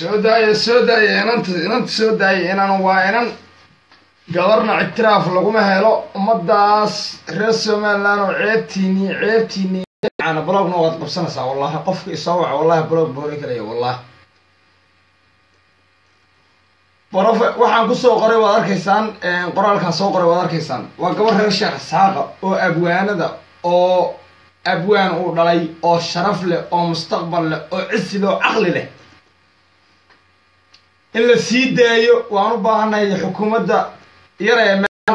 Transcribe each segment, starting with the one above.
soo daaya soo daaya inanta inanta soo daaya inan waa inan gabarna ictiraaf laguma helo ummadaas reer somaliland oo ceebtiini ceebtiini blogna waad qabsanaysaa wallahi qofka isoo waca wallahi blog boori kalaya wallahi brofe waxaan kusoo qoray waad arkaysaan qoraalkaan soo qoray waad arkaysaan waa gabar reer sheekh isxaaqa oo abwaanada oo abwaan uu dhalay oo sharaf leh oo mustaqbal leh oo cisi leh oo caqli leh in la sii daayo waan u baahannahay xukuumadda yara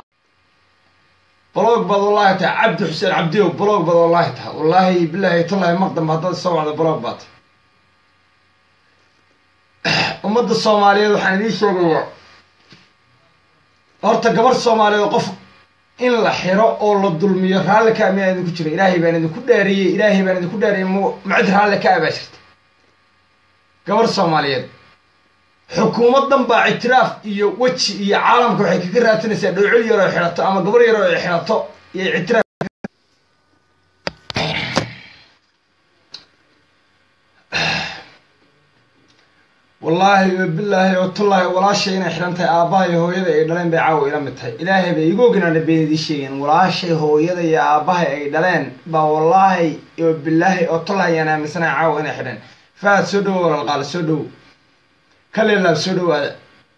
blog baad wallahi tahay cabdi xuseen cabdiow blog baad wallahi tahay wallaahi bilaahi tallahi maqdamba haddaad soo wacdo blog baad ummadda soomaaliyeed waxaan idiin sheegayaa horta gabar soomaaliyeed oo qof in la xiro oo la dulmiyo raalli ka miyaa idinku jira ilaahay baan idinku dhaariyey ilaahay baan idinku dhaariyey m macid raalli ka abaa jirta gabar soomaaliyeed xukuumaddan baa ictiraaf iyo weji iyo caalamka waxay kaga raadsanaysaa dhowcil yar oo xidhato ama gabar yar oo xidhato iyo ictiraaf wallaahi bilaahi oo tullaahi walaashay inay xidhan tahay aabbaha iyo hooyada ay dhaleen bay caawa ila mid tahay ilaahay bay igu ognaana been idii sheegeen walaashay hooyada iyo aabbaha ay dhaleen baa wallaahi oo bilaahi oo tullaahi ayaan aaminsanahay caawa inay xidheen faad soo dhowo walaalqaale soo dhowo kaleelaab soo dhowaada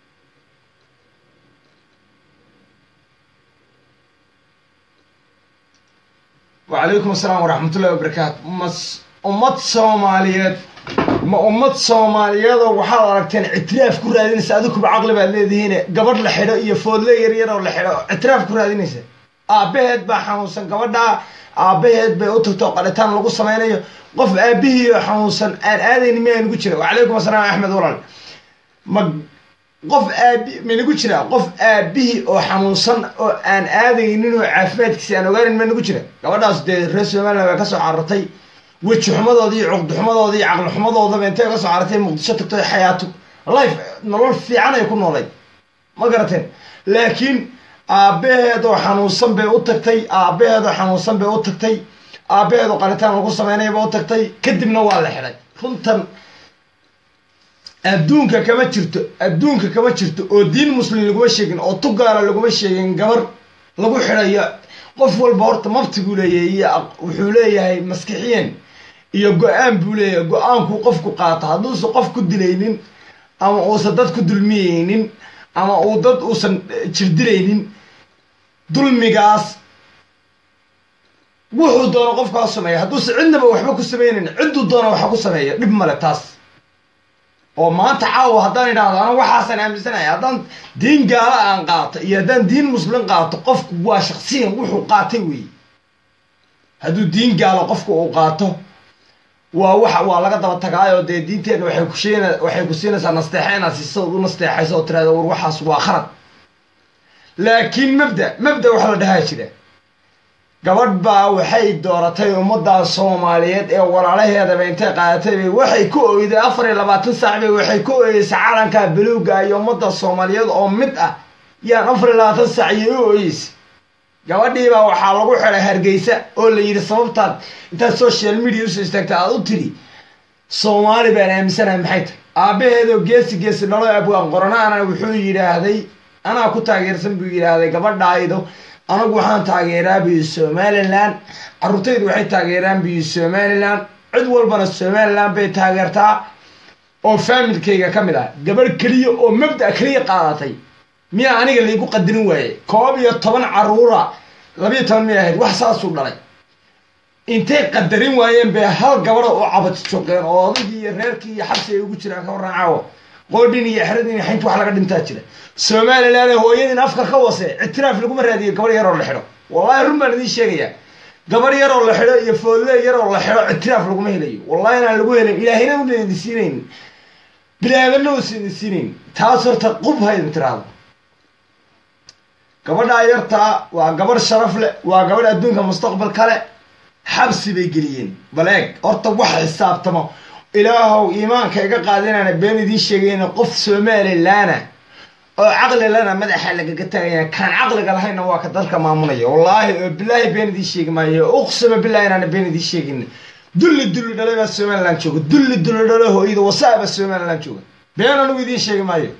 wacalaykum asalaam waraxmatullahi wabarakaatu mas ummad soomaaliyeed ma ummad soomaaliyeedoo waxaad aragteen ictiraaf ku raadinaysa adikuba caqli baad leedihiine gabadh la xidho iyo foodle yaryar oo la xidho ictiraaf ku raadinaysa aabbaheed baa xanuunsan gabadhaa aabbaheed bay u tagto qalitaan lagu samaynayo qof aabihii oo xanuunsan aan aadayni miyaa nagu jira wacalaykum asalaam axmed walaal ma qof aabi maynagu jiraa qof aabihii oo xanuunsan oo aan aadaynin oo caafimaadkiisa aan ogaanin ma nagu jira gabadhaas dee reer somaliland baa kasoo carartay weji xumadoodii iyo cuqdi xumadoodii iyo caqli xumadoodaba intay ka soo carartay muqdisho tagtay xayaato life nolol fiican ay ku noolayd ma garateen laakiin aabbaheed oo xanuunsan bay u tagtay aabbaheed oo xanuunsan bay u tagtay aabbaheed oo qalitaan lagu samaynaya ba u tagtay kadibna waa la xidhay runtan adduunka kama jirto adduunka kama jirto oo diin muslim laguma sheegin oo tugaala laguma sheegin gabar lagu xidhayo qof walba horta mabti buu leeyahay iyo wuxuu leeyahay maskixiyen iyo go-aan buu leeyahay go-aankuu qofku qaato hadduusan qof ku dilaynin ama uusan dad ku dulmiyeynin ama uu dad uusan jirdilaynin dulmigaas wuxuu doono qofkaa sameeya hadduusan cidnaba waxba ku samaynayn cidduu doona waxa ku sameeya dhib male taas oo maanta caawa haddaan idhaahdo ana waxaasaan aaminsanaya haddaan diin gaala aan qaato iyo haddaan diin muslim qaato qofku waa shaksiyan wuxuu qaatay weeye hadduu diin gaalo qofku uu qaato waa wax waa laga daba tagaayoo dee diinteenna waxay kusheen waxay ku siinaysaa nasteexa inaad siisadood u nasteexayso oo tiraada war waxaas waa khalad laakiin mabda mabda waxa la dhahaa jira gabadh baa waxay dooratay ummadda soomaaliyeed ee walaalaheedaba intay qaadatay bay waxay ku oyday afar iyo labaatan saac bay waxay ku oyeysay calanka baluuga iyo ummadda soomaaliyeed oo mid ah yaan afar iyo labaatan saac iyo u oyeysay gabadhiibaa waxaa lagu xidhay hargeysa oo la yidhi sababtaad intaad social media usoo istaagta aad u tiri soomaali baan aaminsanahay maxay tahay aabbaheedoo geesi geesi dhalo abwaan qoranaana wuxuu yidhaahday anaa ku taageersan buu yidhaahday gabadhaaydo anagu waxaan taageeraa biyo somalilan carruurtaydu waxay taageeraan biyo somalilan cid walbana somalilan bay taageertaa oo faamilkayga ka mid ah gabadh keliya oo mabda keliya qaadatay miyaa aniga laygu qadarin waaye koob iyo toban carruura labiyo toban miyay ahayd wax saasuu dhalay intay qadarin waayeen bay hal gabadha u cabati joogeen oo odagii iyo reerkii iyo xabsi ay ugu jiraan ka warran caawo qoodhin iyo xeradin iyo xaynta wax laga dhintaa jira somalilan hooyadin afka ka wase ictiraaf laguma raadiyo gabar yaroo la xidho wallahi run baan idiin sheegayaa gabar yaroo la xidho iyo foodle yaroo la xidho ictiraaf laguma helayo wallahi inaan lagu helin ilaahina una idin siinayn bilaadanna uusa idin siinayn taas horta qub ha idin tiraahdo gabadhaa yartaa waa gabarh sharaf leh waa gabadh adduunka mustaqbal kale xabsi bay geliyeen bal eeg horta wax xisaabtamo ilaahow iimaanka iga qaadinaana been idiin sheegayna qof somalilaana oo caqli lana madaxa lagaga tagaya kaan caqliga lahayna waa ka dalka maamulaya wallaahi oo bilaahi been idiin sheegi maayo uqsima bilahi inaana been idiin sheegin dulli dulli dhalay baa somaliland jooga dulli dulli dhalo hooyada wasaa baa somaliland jooga been anigu idiin sheegi maayo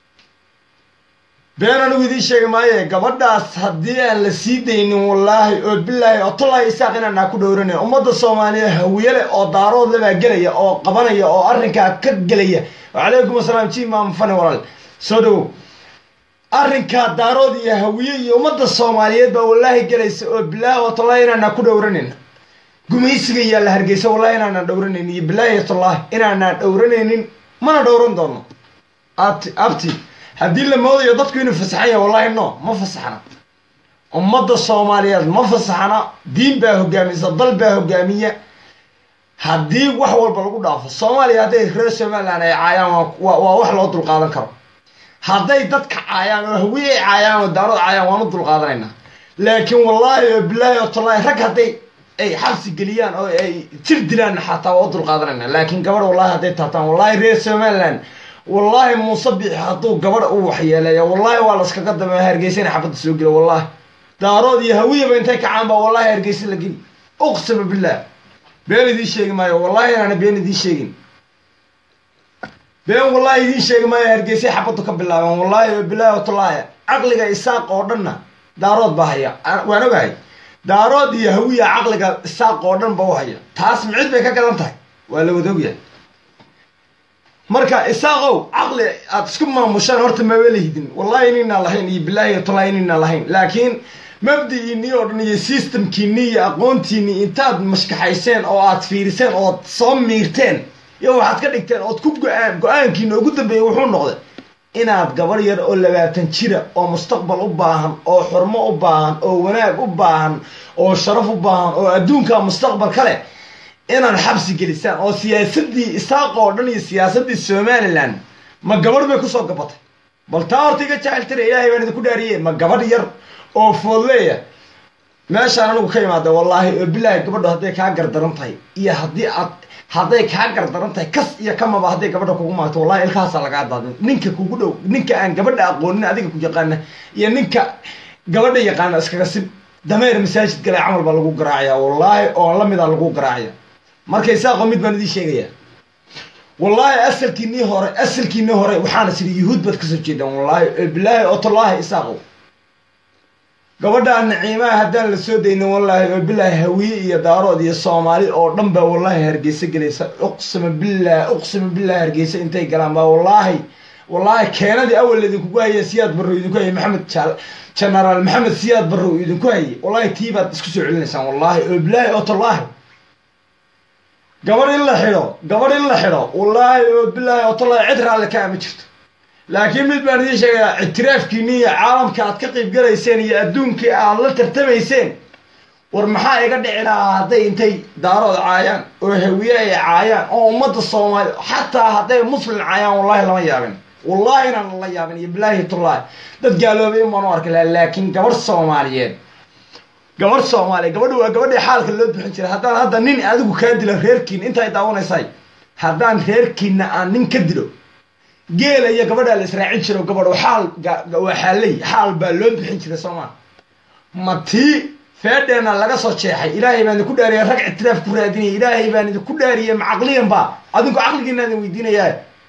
been anigu idiin sheegi maayo gabadhaas haddii aan la sii daynin wallaahi oo bilaahi oo tolaahi isaaq inaanaa ku dhowranayn ummadda soomaaliyeed hawiyale oo daaroodle baa gelaya oo qabanaya oo arrinkaa ka gelaya wacalaykum asalaam ji imaam fani walaal soo dhawow arrinkaa daarood iyo hawiye iyo ummadda soomaaliyeed baa wallaahi gelaysa oo bilaahi oo tolaahi inaanaa ku dhowranayn gumaysiga yaa la hargeysa wallahi inaanaan dhowranayn iyo bilaahi tolaahi inaanaan dhowranaynin mana dhowran doono abti abti haddii la moodayo dadku inuu fasaxan yahay wallahi no ma fasaxna ummadda soomaaliyeed ma fasaxna diin baa hogaamisa dal baa hogaamiya haddii wax walba lagu dhaafo soomaaliya hadday reer somaliland ay caayaan waa waa wax loo dulqaadan karo hadday dadka caayaan oo hawiye ay caayaan oo daarood caayaan waanu dulqaadanaynaa laakiin wallaahi oo bilaahi oo tallaahi rag hadday ay xabsi geliyaan oo ay jir dilaan xataa waa u dulqaadanayna laakiin gabadh wallahi hadday taataan wallahi reer somaliland wallaahi muuse bixi hadduu gabadh u waxyeeleeya wallahi waa laskaga dameeya hargeysana xabadda soo gela wallahi daarood iyo hawiyaba intay kacaan baa wallahi hargeysa la geli uqsama billah been idiin sheegi maayo wallahi inaana been idiin sheegin been wallahi idiin sheegi maayo hargeysay xabaddu ka bilaabeen wallahi oo bilaahi watullaahi caqliga isaaq oo dhanna daarood baa haya waan ogahay daarood iyo hawiya caqliga isaaq oo dhan ba u haya taas micid bay ka gadan tahay waa la wada ogyahay marka isaaqow caqli aad isku maamushaan horta maba lihidin wallahi inaynaan lahayn iyo bilaahi watullahi inaynaan lahayn laakiin mabdi'iinii oo dhan iyo systemkiinii iyo aqoontiinii intaad mashkaxayseen oo aad fiiriseen ood soo miirteen iyo waxaad ka dhigteen ood ku go-aan go-aankiina ugu dambeeyey wuxuu noqday inaad gabar yar oo labaatan jira oo mustaqbal u baahan oo xurmo u baahan oo wanaag u baahan oo sharaf u baahan oo adduunka mustaqbal ka leh inaad xabsi gelisaan oo siyaasaddii isaaq oo dhan iyo siyaasaddii somalilan ma gabadh bay kusoo gabatay bal taa horta iga jaciltira ilaahay baan idinku dhaariye ma gabadh yar oo foodleeya meeshaan anigu ka imaada wallaahi oo bilaahi gabadhu hadday kaa gardaran tahay iyo haddii aad hadday kaa gardaran tahay kas iyo kamaba hadday gabadha kugu maagto wallahi ilkahaasaa lagaa daadin ninka kugu dhow ninka aan gabadha aqoonin adiga ku yaqaana iyo ninka gabadha yaqaana iskaga sib dameer masaajid galay camal baa lagu garaacaya wallaahi oo lamida lagu garaacaya marka isaaqo mid baan idiin sheegaya wallaahi asalkiinii hore asalkiinii hore waxaana siri yuhuud baad kasoo jeedaan wallaahi oo bilaahi oo tallaahi isaaqo gabadhaa naciimaha haddaan la soo daynin wallaahi oo bilaahi hawiye iyo daarood iyo soomaali oo dhan baa wallaahi hargeysa gelaysa uqsima billah uqsima billah hargeysa intay galaan baa wallaahi wallaahi keenadii awal idinkugu haya siyaad barrow idinku hayay maxamed genaraal maxamed siyaad barrow idinku hayay wallahi tii baad isku soo celinaysaan wallaahi oo bilaahi oo tallaahi gabadh in la xidho gabadh in la xidho wallaahi oo bilaahi oo tallaahi cid raalli ka ama jirto laakiin mid baan idiin sheegayaa ictiraafkiinni iyo caalamka aad ka qayb galayseen iyo adduunkii aad la tartamayseen war maxaa iga dhici lahaa hadday intay daarood caayaan oo hawiye ay caayaan oo ummadda soomaali xataa hadday muslim caayaan wallahi lama yaabin wallahi inaan la yaabin iyo bilaahi tullaahi dad gaaloobay in baan u arki lahaa laakiin gabadh soomaaliyeed gabadh soomaaliya gabadha waa gabadhii xaalka loo bixin jiray haddaan hadda nin adigu kaa dilo reerkiina intaay daawanaysay haddaan reerkiina aan nin ka dilo geela iyo gabadhaa la israacin jiro gabadho xaal waa xaaley xaal baa loo bixin jiray soomaa ma tii feedheena laga soo jeexay ilaahay baan idinku dhaariya rag ictiraaf ku raadinaya ilaahay baan idinku dhaariyay ma caqliyan ba adinku caqligiina idin weydiinayaa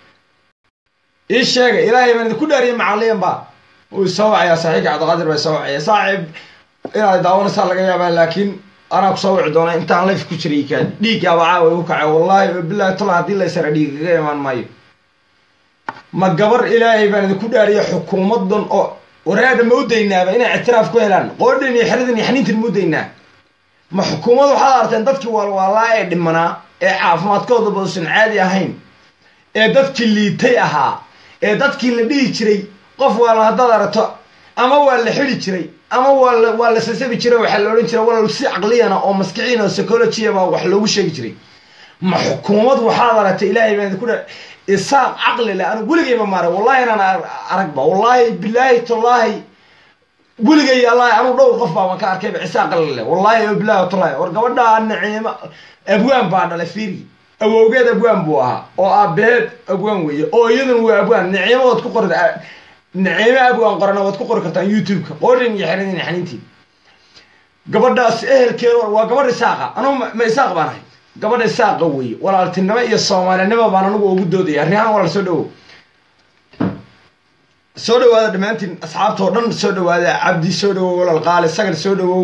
ii sheega ilaahay baan idinku dhaariyay ma caqliyan ba wuu soo wacayaa saaxiibka cabdiqaadir baa soo wacaya saaxiib inaad daawanaysaa laga yaabaa laakiin anaa ku soo wici doona intaan layf ku jiray kaadi dhiiggaaba caawa igu kacay wallaahi oo bilahi tala haddii laysara dhiig kaga imaan maayo ma gabar ilaahay baan idinku dhaariya xukuumadan oo waraadha ma u daynaaba inay ictiraaf ku helaan qoodhan iyo xeradan iyo xaniintan ma u daynaa ma xukuumad waxaad arteen dadkii waalwaalaa ee dhimanaa ee caafimaadkoodaba uusan caadi ahayn ee dadkii liitay ahaa ee dadkii la dhihi jiray qof waala haddaad aragto ama waa la xidi jiray ama waa la waa la sasabi jiray waxaa la odhan jiray walaal si caqliyana oo maskiciina oo psychologiya baa wax loogu sheegi jiray ma xukuumad waxaad aragtay ilaahay baan idinku dha isaaq caqli leh anigu weligayma maaray wallahi inaan aragba wallahi bilaahi tallaahi weligay allahi anugu dhowr qof baaban ka arkayba isaaq caqli leh wallahi o bilaahi tallaahi war gabadhaa naciimo abwaan baa dhalay fiiri awowgeed abwaan buu ahaa oo aabaheed abwaan weeye oo iyaduna waa abwaan naciimo waad ku qori naciimo abwaan qorana waad ku qori kartaan youtube-ka qoodhin iyo xeradin xaniintiin gabadhaas ehelkeeda waa gabadh isaaqa anugu ma isaaq baan ahay gabadha isaaqa weeye walaaltinimo iyo soomaalinimo baan anigu ugu doodaya arrihaan walaal soo dhawow soo dhawaada dhammaantiin asxaabta oo dhan soo dhawaada cabdi soo dhawow walal qaali sagal soo dhawow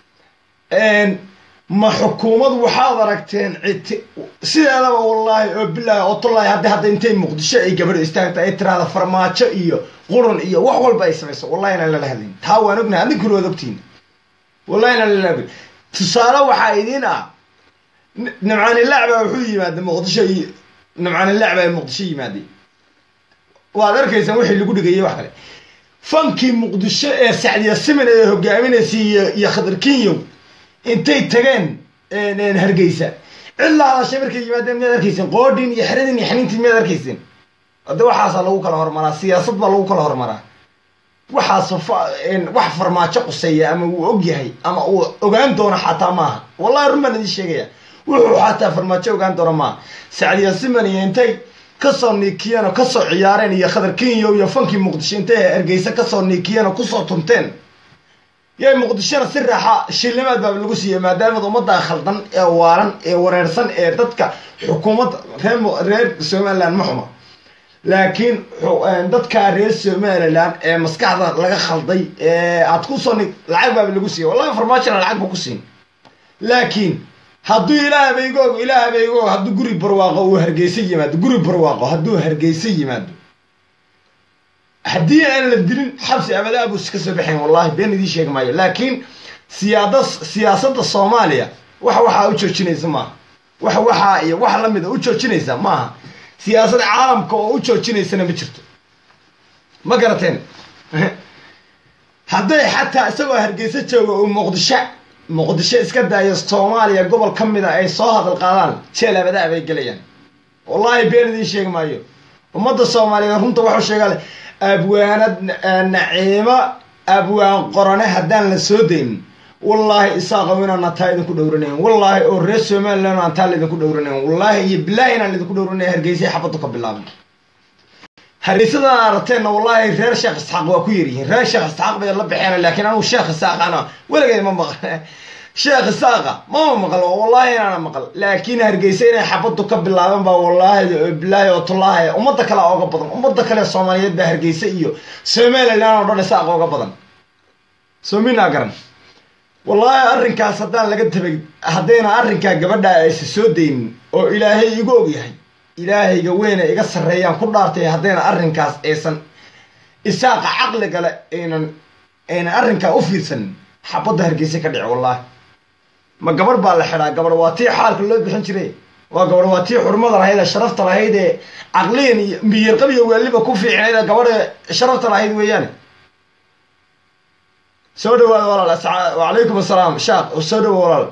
ma xukuumad waxaad aragteen citi sideedaba wallaahi oo bilaahi oo tullaahi hadda hadda intay muqdisho ay gabadho istaagta ay tiraahda farmaajo iyo qurun iyo wax walba ay samayso wallahi inaan lala hadlayn taa waan ognahay adinkuna waad ogtiin wallahi inaan lala hadlayn tusaale waxaa idiin ah nimcaanilaac baa wuxuu yimaaday muqdisho iyo nimcaanilaac baa muqdisho yimaaday waad arkaysaan wixii lagu dhigayay wax kale fankii muqdisho ee sacdiya siman ee hogaaminaysay iyo iyo khadar kinyow intay tageen hargeysa cid la hadashay markay yimaadeen miyaad arkayseen qoodhin iyo xeradin iyo xaniintiin miyaad arkayseen hadda waxaasaa lagu kala hormaraa siyaasad baa lagu kala hormaraa waxaas wax farmaajo quseeya ama uu og yahay ama uu ogaan doono xataa maaha wallahi run baan idiin sheegaya wuxuu xataa farmaajo ogaan doono maaha sacdiya siman iyo intay kasoo niikiyeen oo kasoo ciyaareen iyo khadar kenyo iyo fankii muqdisho intay hargeysa kasoo niikiyeen oo kusoo tunteen yay muqdishona si raaxa shilnimaad baa lagu siiyey maadaamad ummadda khaldan ee waalan ee wareersan ee dadka xukuumadda reer reer somaliland ma xuma laakiin dadka reer somaliland ee maskaxda laga khalday ee aad kusoo ni lacag baaba lagu siiyey wallahi farmaajona lacag ba ku siin laakiin hadduu ilaah baygoog ilaah baygoog hadduu guri barwaaqo uu hargeysa yimaado guri barwaaqo hadduu hargeysa yimaado haddii aan la dilin xabsi abadaa buu iska soo baxayn wallahi been idiin sheegi maayo laakiin siyaada siyaasadda soomaaliya wax waxaa u joojinaysa maaha wax waxaa iyo wax lamida u joojinaysa maaha siyaasad caalamka oo u joojinaysana ma jirto ma garateen hadday xataa isagoo hargeysa jooga uu muqdisho muqdisho iska daayo soomaaliya gobol ka mida ay soo hadal qaadaan jeel abadaa bay gelayaan wallahi been idiin sheegi maayo ummadda soomaaliyeed runta waxuu sheegaa abwaanad naciimo abwaan qorane haddaan la soo daynin wallaahi isaaqow inaan ataa idinku dhowranayn wallaahi oo reer somaliland aan taa laydinku dhowranayn wallaahi iyo bilaahi inaan laydinku dhowranay hargeysay xabaddu ka bilaabay hargeysadan aragteenna wallaahi reer sheekh isxaaq waa ku yaryihiin reer sheekh isxaaq bay la baxeen laakiin anugu sheekh isaaqana weligay ma maqal sheekh isaaqa mama maqal oo wallaahi inaana maqal laakiin hargeysa inay xabaddu ka bilaabeen baa wallaahi bilaahi oo tullaahi ummadda kale ooga badan ummadda kale soomaaliyeed baa hargeysa iyo somaliland oo dhan isaaq ooga badan soo minaa garan wallaahi arrinkaas haddaan laga tabay haddayna arrinkaa gabadha aysa soo daynin oo ilaahay igu og yahay ilaahayga weyna iga sarreeyaan ku dhaartay haddayna arrinkaas aysan isaaqa caqligale aynan aynan arrinkaa u fiirsanin xabadda hargeysa ka dhici wallaahi ma gabarh baa la xidhaa gabarh waa tii xaalka loo bixin jiray waa gabarh waa tii xurmada lahayd ee sharafta lahayd ee caqliyan iyo miyirqab iyo waaliba ku fiicnayd ee gabadha sharafta lahayd weeyaane soo dhawaada walaal wacalaykum assalaam shaaq soo dhawa walaal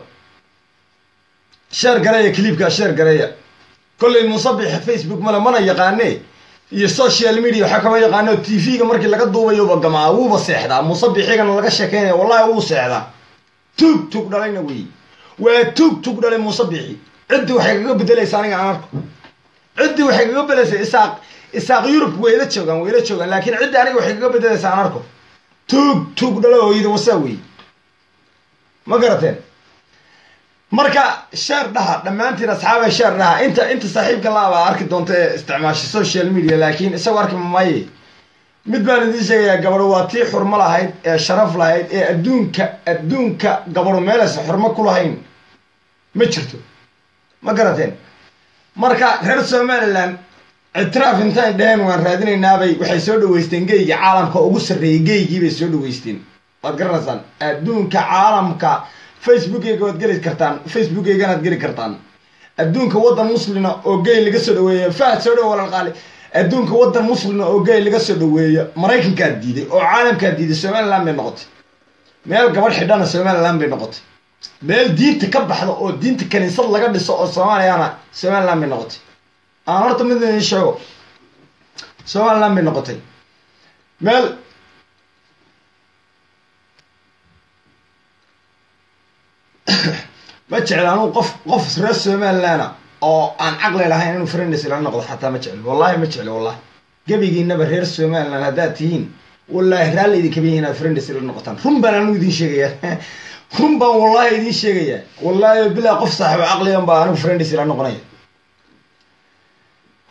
sheer gareeya cliibka sheer gareeya kollay musabixa facebook male mana yaqaane iyo social media waxaa kama yaqaano t v-ga markii laga duubayuba gamaa wuuba seexdaa musabixigana laga sheekeynaya wallahi wuu seexdaa tuug tuug dhalayna wey waa tuug tuug dhalay musabixi ciddii waxay kaga bedelaysa aniga aan arko ciddii waxay kaga bedelaysa isaaq isaaq yurub wayla joogaan wayla joogaan laakiin ciddii aniga waxay kaga bedelaysa aan arko tuug tuug dhalo hooyada wasaa wey ma garateen marka sheer dhaha dhammaantiin asxaaba sheer dhaha inta inta saaxiibka laabaa arki doonta ee isticmaasha social media laakiin isagoo arki maaye mid baan idiin sheegayaa gabadho waa tii xurmo lahayd ee sharaf lahayd ee adduunka adduunka gabadho meelaysa xurmo ku lahayn ma jirto ma garateen marka reer somaliland ictiraaf intaan dheheen waan raadinaynaabay waxay soo dhaweysteen geyga caalamka ugu sarreeyay geygii bay soo dhaweysteen waad garanaysaan adduunka caalamka facebookeyga waad geli kartaan facebookeyganaad geli kartaan adduunka waddan muslina oo gey laga soo dhaweeya fahad soo dhawo walaalqaali adduunka waddan muslina oo gey laga soo dhaweeya maraykankaa diiday oo caalamkaa diiday somaliland bay noqotay meel gabadh xidhana somaliland bay noqotay meel diinta ka baxda oo diinta kaniisad laga dhiso oo soomaaliyana somaliland bay noqotay aan horta mid idin sheego somaliland bay noqotay meel ma jecla anuu qof qof reer somaliland oo aan caqli lahayn inuu friends ila noqdo xataa ma jeclo wallahi ma jeclo wallahi gebigiinaba reer somaliland haddaad tihiin wallahi raalli idinkaba yihin inaad friends ila noqotaan run baan anigu idin sheegayaa run baan wallahi idin sheegayaa wallahi bilaa qof saaxibo caqligan baa anigu friends ila noqonaya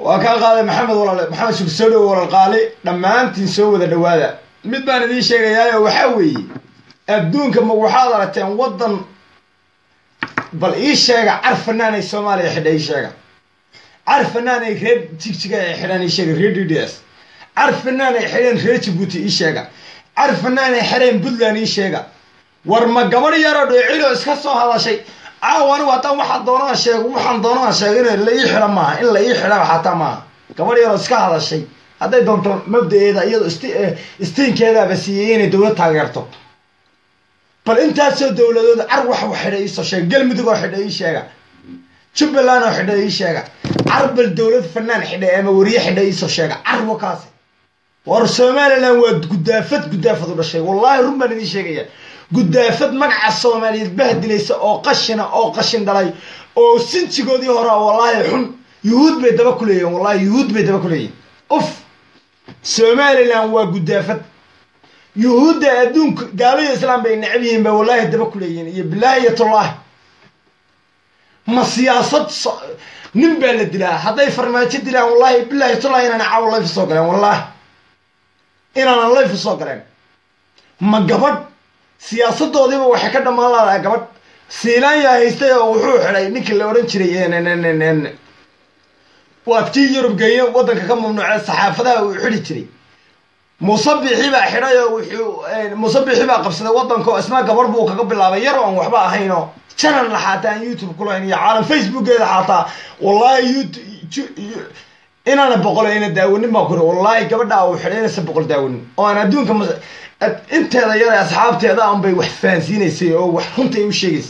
waa kaa qaaday maxamed walaale maxamed sugsoodhow walal qaali dhammaantiin soo wada dhowaada mid baan idiin sheegayaayo waxaa weeye adduunka ma waxaad aragteen waddan bal ii sheega car fanaanay soomaaliya xidha ii sheega car fanaanay reer jigjiga ay xidhaan ii sheega reer d d s car fanaanay xidheen reer jibuuti ii sheega car fanaanay xidheen puntland ii sheega war ma gabadh yaroo dhoocilo iska soo hadashay caawa anigu haddaan waxaan doonaa sheego waxaan doonaa sheego in la ii xidha maaha in la ii xidha xataa maaha gabadh yaroo iska hadashay hadday doonto mabda-eeda iyadoo st istiinkeedaaba siiyey inay dowlad taageerto bal intaasoo dowladood car wax xidha iisoo sheega galmudug oo xidha ii sheega jubbaland oo xidha ii sheega car bal dowlad fanaan xidha ama wariye xidha iisoo sheega car wakaasi war somalilan waa gudaafad gudaafad u dhashay wallaahi run baan idiin sheegaya gudaafad magaca soomaaliyeed bahdilaysa oo qashina oo qashin dhalay oo sinjigoodii hore wallaahi xun yuhuud bay daba ku leeyihin wallahi yuhuud bay daba ku leeyihin uf somalilan waa gudaafad yuhuudda adduunka gaalada islaam bay necab yihiin ba wallaahi daba ku leeyihin iyo bilaahi iyo tullaahi ma siyaasad nin baa la dilaa hadday farmaajo dilaan wallaahi bilaahi tullaahi inaan caawa layf soo galeen wallaahi inaanan layf soo galeen ma gabadh siyaasadoodiiba waxay ka dhammaan laadahay gabadh siilaanyaa haystay oo wuxuu xidhay ninkii la odhan jiray waad kii yurub geeye waddanka ka mamnuucee saxaafadaha uu xidhi jiray musabixi baa xidhay oo wuxuu musabixi baa qabsaday waddanka oo isna gabadh buu kaga bilaabay yar oon waxba ahaynoo janalna xaataa aan youtube ku lahayn iyo caalam facebookeeda xaataa wallaahi inaana boqol ayna daawanin baan kuri wallaahi gabadha uu xidhay inaysa boqol daawanin oo aan adduunka inteeda yare asxaabteeda an bay wax fahansiinaysay oo wax runta ay u sheegaysay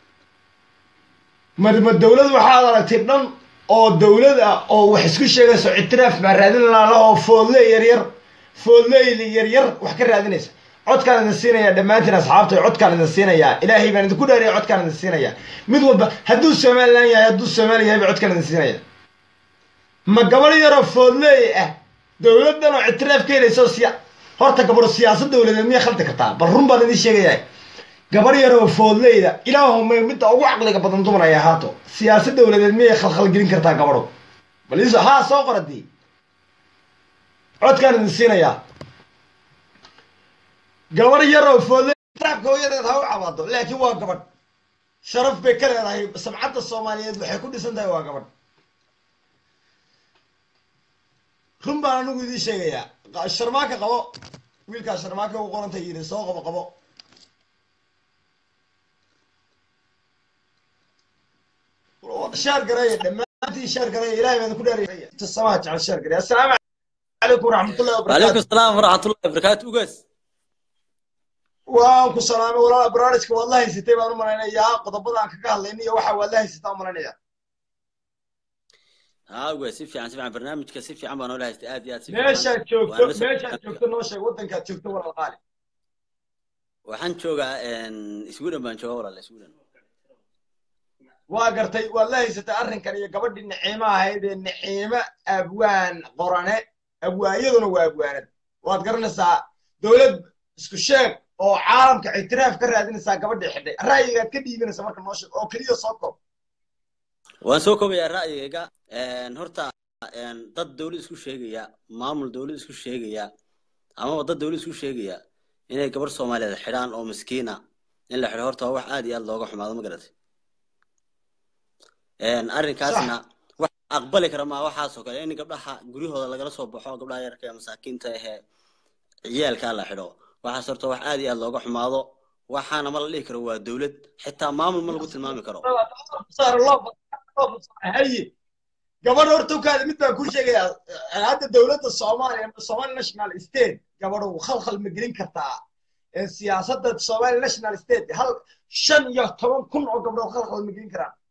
marma dowlad waxaad aragtay dhan oo dowlad ah oo wax isku sheegayso ictiraaf baa raadin laalahoo foodle yaryar foodleyli yaryar wax ka raadinaysa codkaan idin siinayaa dhammaantiin asxaabta codkaan idin siinayaa ilaahay baan idinku dhaariya codkaan idin siinayaa mid walba hadduu somalilan yahay hadduu soomaali yahay ba codkaan idin siinaya ma gabadh yaroo foodleey ah dowladdan oo ictiraaf ka helayso siya horta gabadho siyaasad dowladeed miyay khaldi kartaa bal run baan idiin sheegayaa gabadh yaroo foodleyda ilaahumay midda ugu caqliga badan dumar ay ahaato siyaasad dowladeed miyay khalkhalgelin kartaa gabadho bal iso haa soo qoradii codkaan idin siinayaa gabadh yaroo foodley ictiraafka hooyadeed ha u cabaado laakiin waa gabadh sharaf bay ka leedahay sabcadda soomaaliyeed waxay ku dhisan tahay waa gabadh run baan anigu idiin sheegayaa sharmaaka qabo wiilkaa sharmaaka u qoranta yidhi soo qabo qabo shaar gareeya dhammaantiin shaar gareeya ilahay baan ku dhaaraya samaha jecel shaar gareeya assalaamu calaykum waraxmatullahi wabarakatu وعليكم السلام ورحمة الله وبركاته وقس waan ku salaamay walaala barnaamijka waad la haysatay baan u malaynayaa qodobada aan kaga hadlayna iyo waxa waad la haysataa u malaynaya ها وقس سيفي عن سيفي عن برنامج كسيفي عن بانولا هست آدي آد سيفي meeshaad joogto meeshaad joogto noo sheeg waddankaad joogto walaal qaali waxaan joogaa sweden baan joogaa walaala sweden waa gartay waad la haysatay arrinkan iyo gabadhii naciimo ahayd ee naciimo abwaan qorane abwaayaduna waa abwaanad waad garanaysaa dowlad isku sheeg oo caalamka ictiraaf ka raadinaysaa gabadhii xidhay ra'yigaad ka dhiibanaysa marka noo sheeg oo keliya soo koob waan soo koobayaa ra'yigayga horta dad dawlad isku sheegaya maamul dawlad isku sheegaya amaba dad dawlad isku sheegaya inay gabar soomaaliyeed xidhaan oo miskiina in la xidho horta waa wax aad iyo aad looga xumaado ma garatay arrinkaasna wax aqbali kara maa waxaasoo kale in gabdhaha guryahooda lagala soo baxo gabdhaha yarka ee masaakiinta ahee ciyaalkaa la xidho waxaas horta wax aad iyo aad looga xumaado waxaana ma la dhihi karo waa dawlad xitaa maamul ma lagu tilmaami karo haye gabadh horta ukaada mid baan kuu sheegayaa hadda dowladda soomaaliya somali national state gabadhu khalkhal ma gelin kartaa siyaasadda somali national state hal shan iyo toban kun oo gabdhood khalkhal ma gelin karaan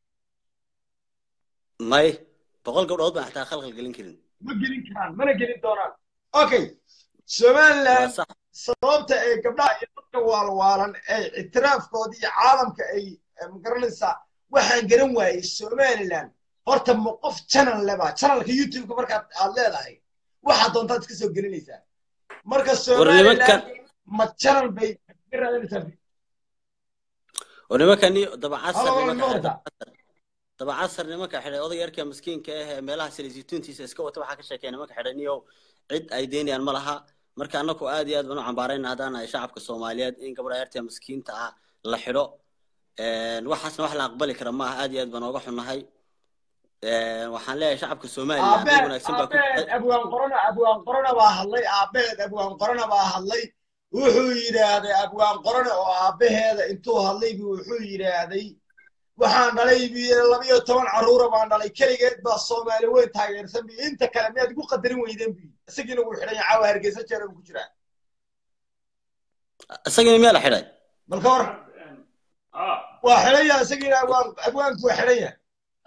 may boqol gabdhood baan xitaa khalkhal gelin karin ma gelin karaan mana gelin doonaan okay somaliland sax sababta ay gabdhaha iyo dadka waalwaalan ay ictiraafkooda iyo caalamka ay magaranaysaa waxaan garan waayey somaliland horta ma qof channel leba channelka youtubeka markaad aad leedahay waxaad doontaad iska soo gelinaysaa marka somaliland ma channel bay ka raadinaysaa oo nimankani dabacasar Halo, nimanka Lorda. dabacasar nimanka xidhay odayga yarka miskiinka ah ee meelaha silisituntiisa iska wata waxaa ka sheekaya nimanka xidhay niyow cid ay deynayaan ma laha marka annagu aad iyo aad baan u cambaarayna haddaan nahay shacabka soomaaliyeed in gabadha yarta miskiinta ah la xidho waxaasna wax la aqbali kara maaha aad iyo aad baan ooga xunnahay waxaan leeyahay shacabka somaliland dad wanaagsan baa ku aabeed abwaan qorona abwaan qorona baa hadlay aabeed abwaan qorona baa hadlay wuxuu yidhaahday abwaan qorone oo aabaheeda intuu hadlay buu wuxuu yidhaahday waxaan dhalay labiyo toban carruura baan dhalay keligeed baa soomaali weyn taageersan bi inta kale miyaad igu qadarin weydeen bu isagiina wuu xidhan yahay caawa hargeysa jeera buu ku jiraa isagii miyaa la xidhay bal ka war waa xidhan yahay isagiina abwaan abwaanku waa xidhan yahay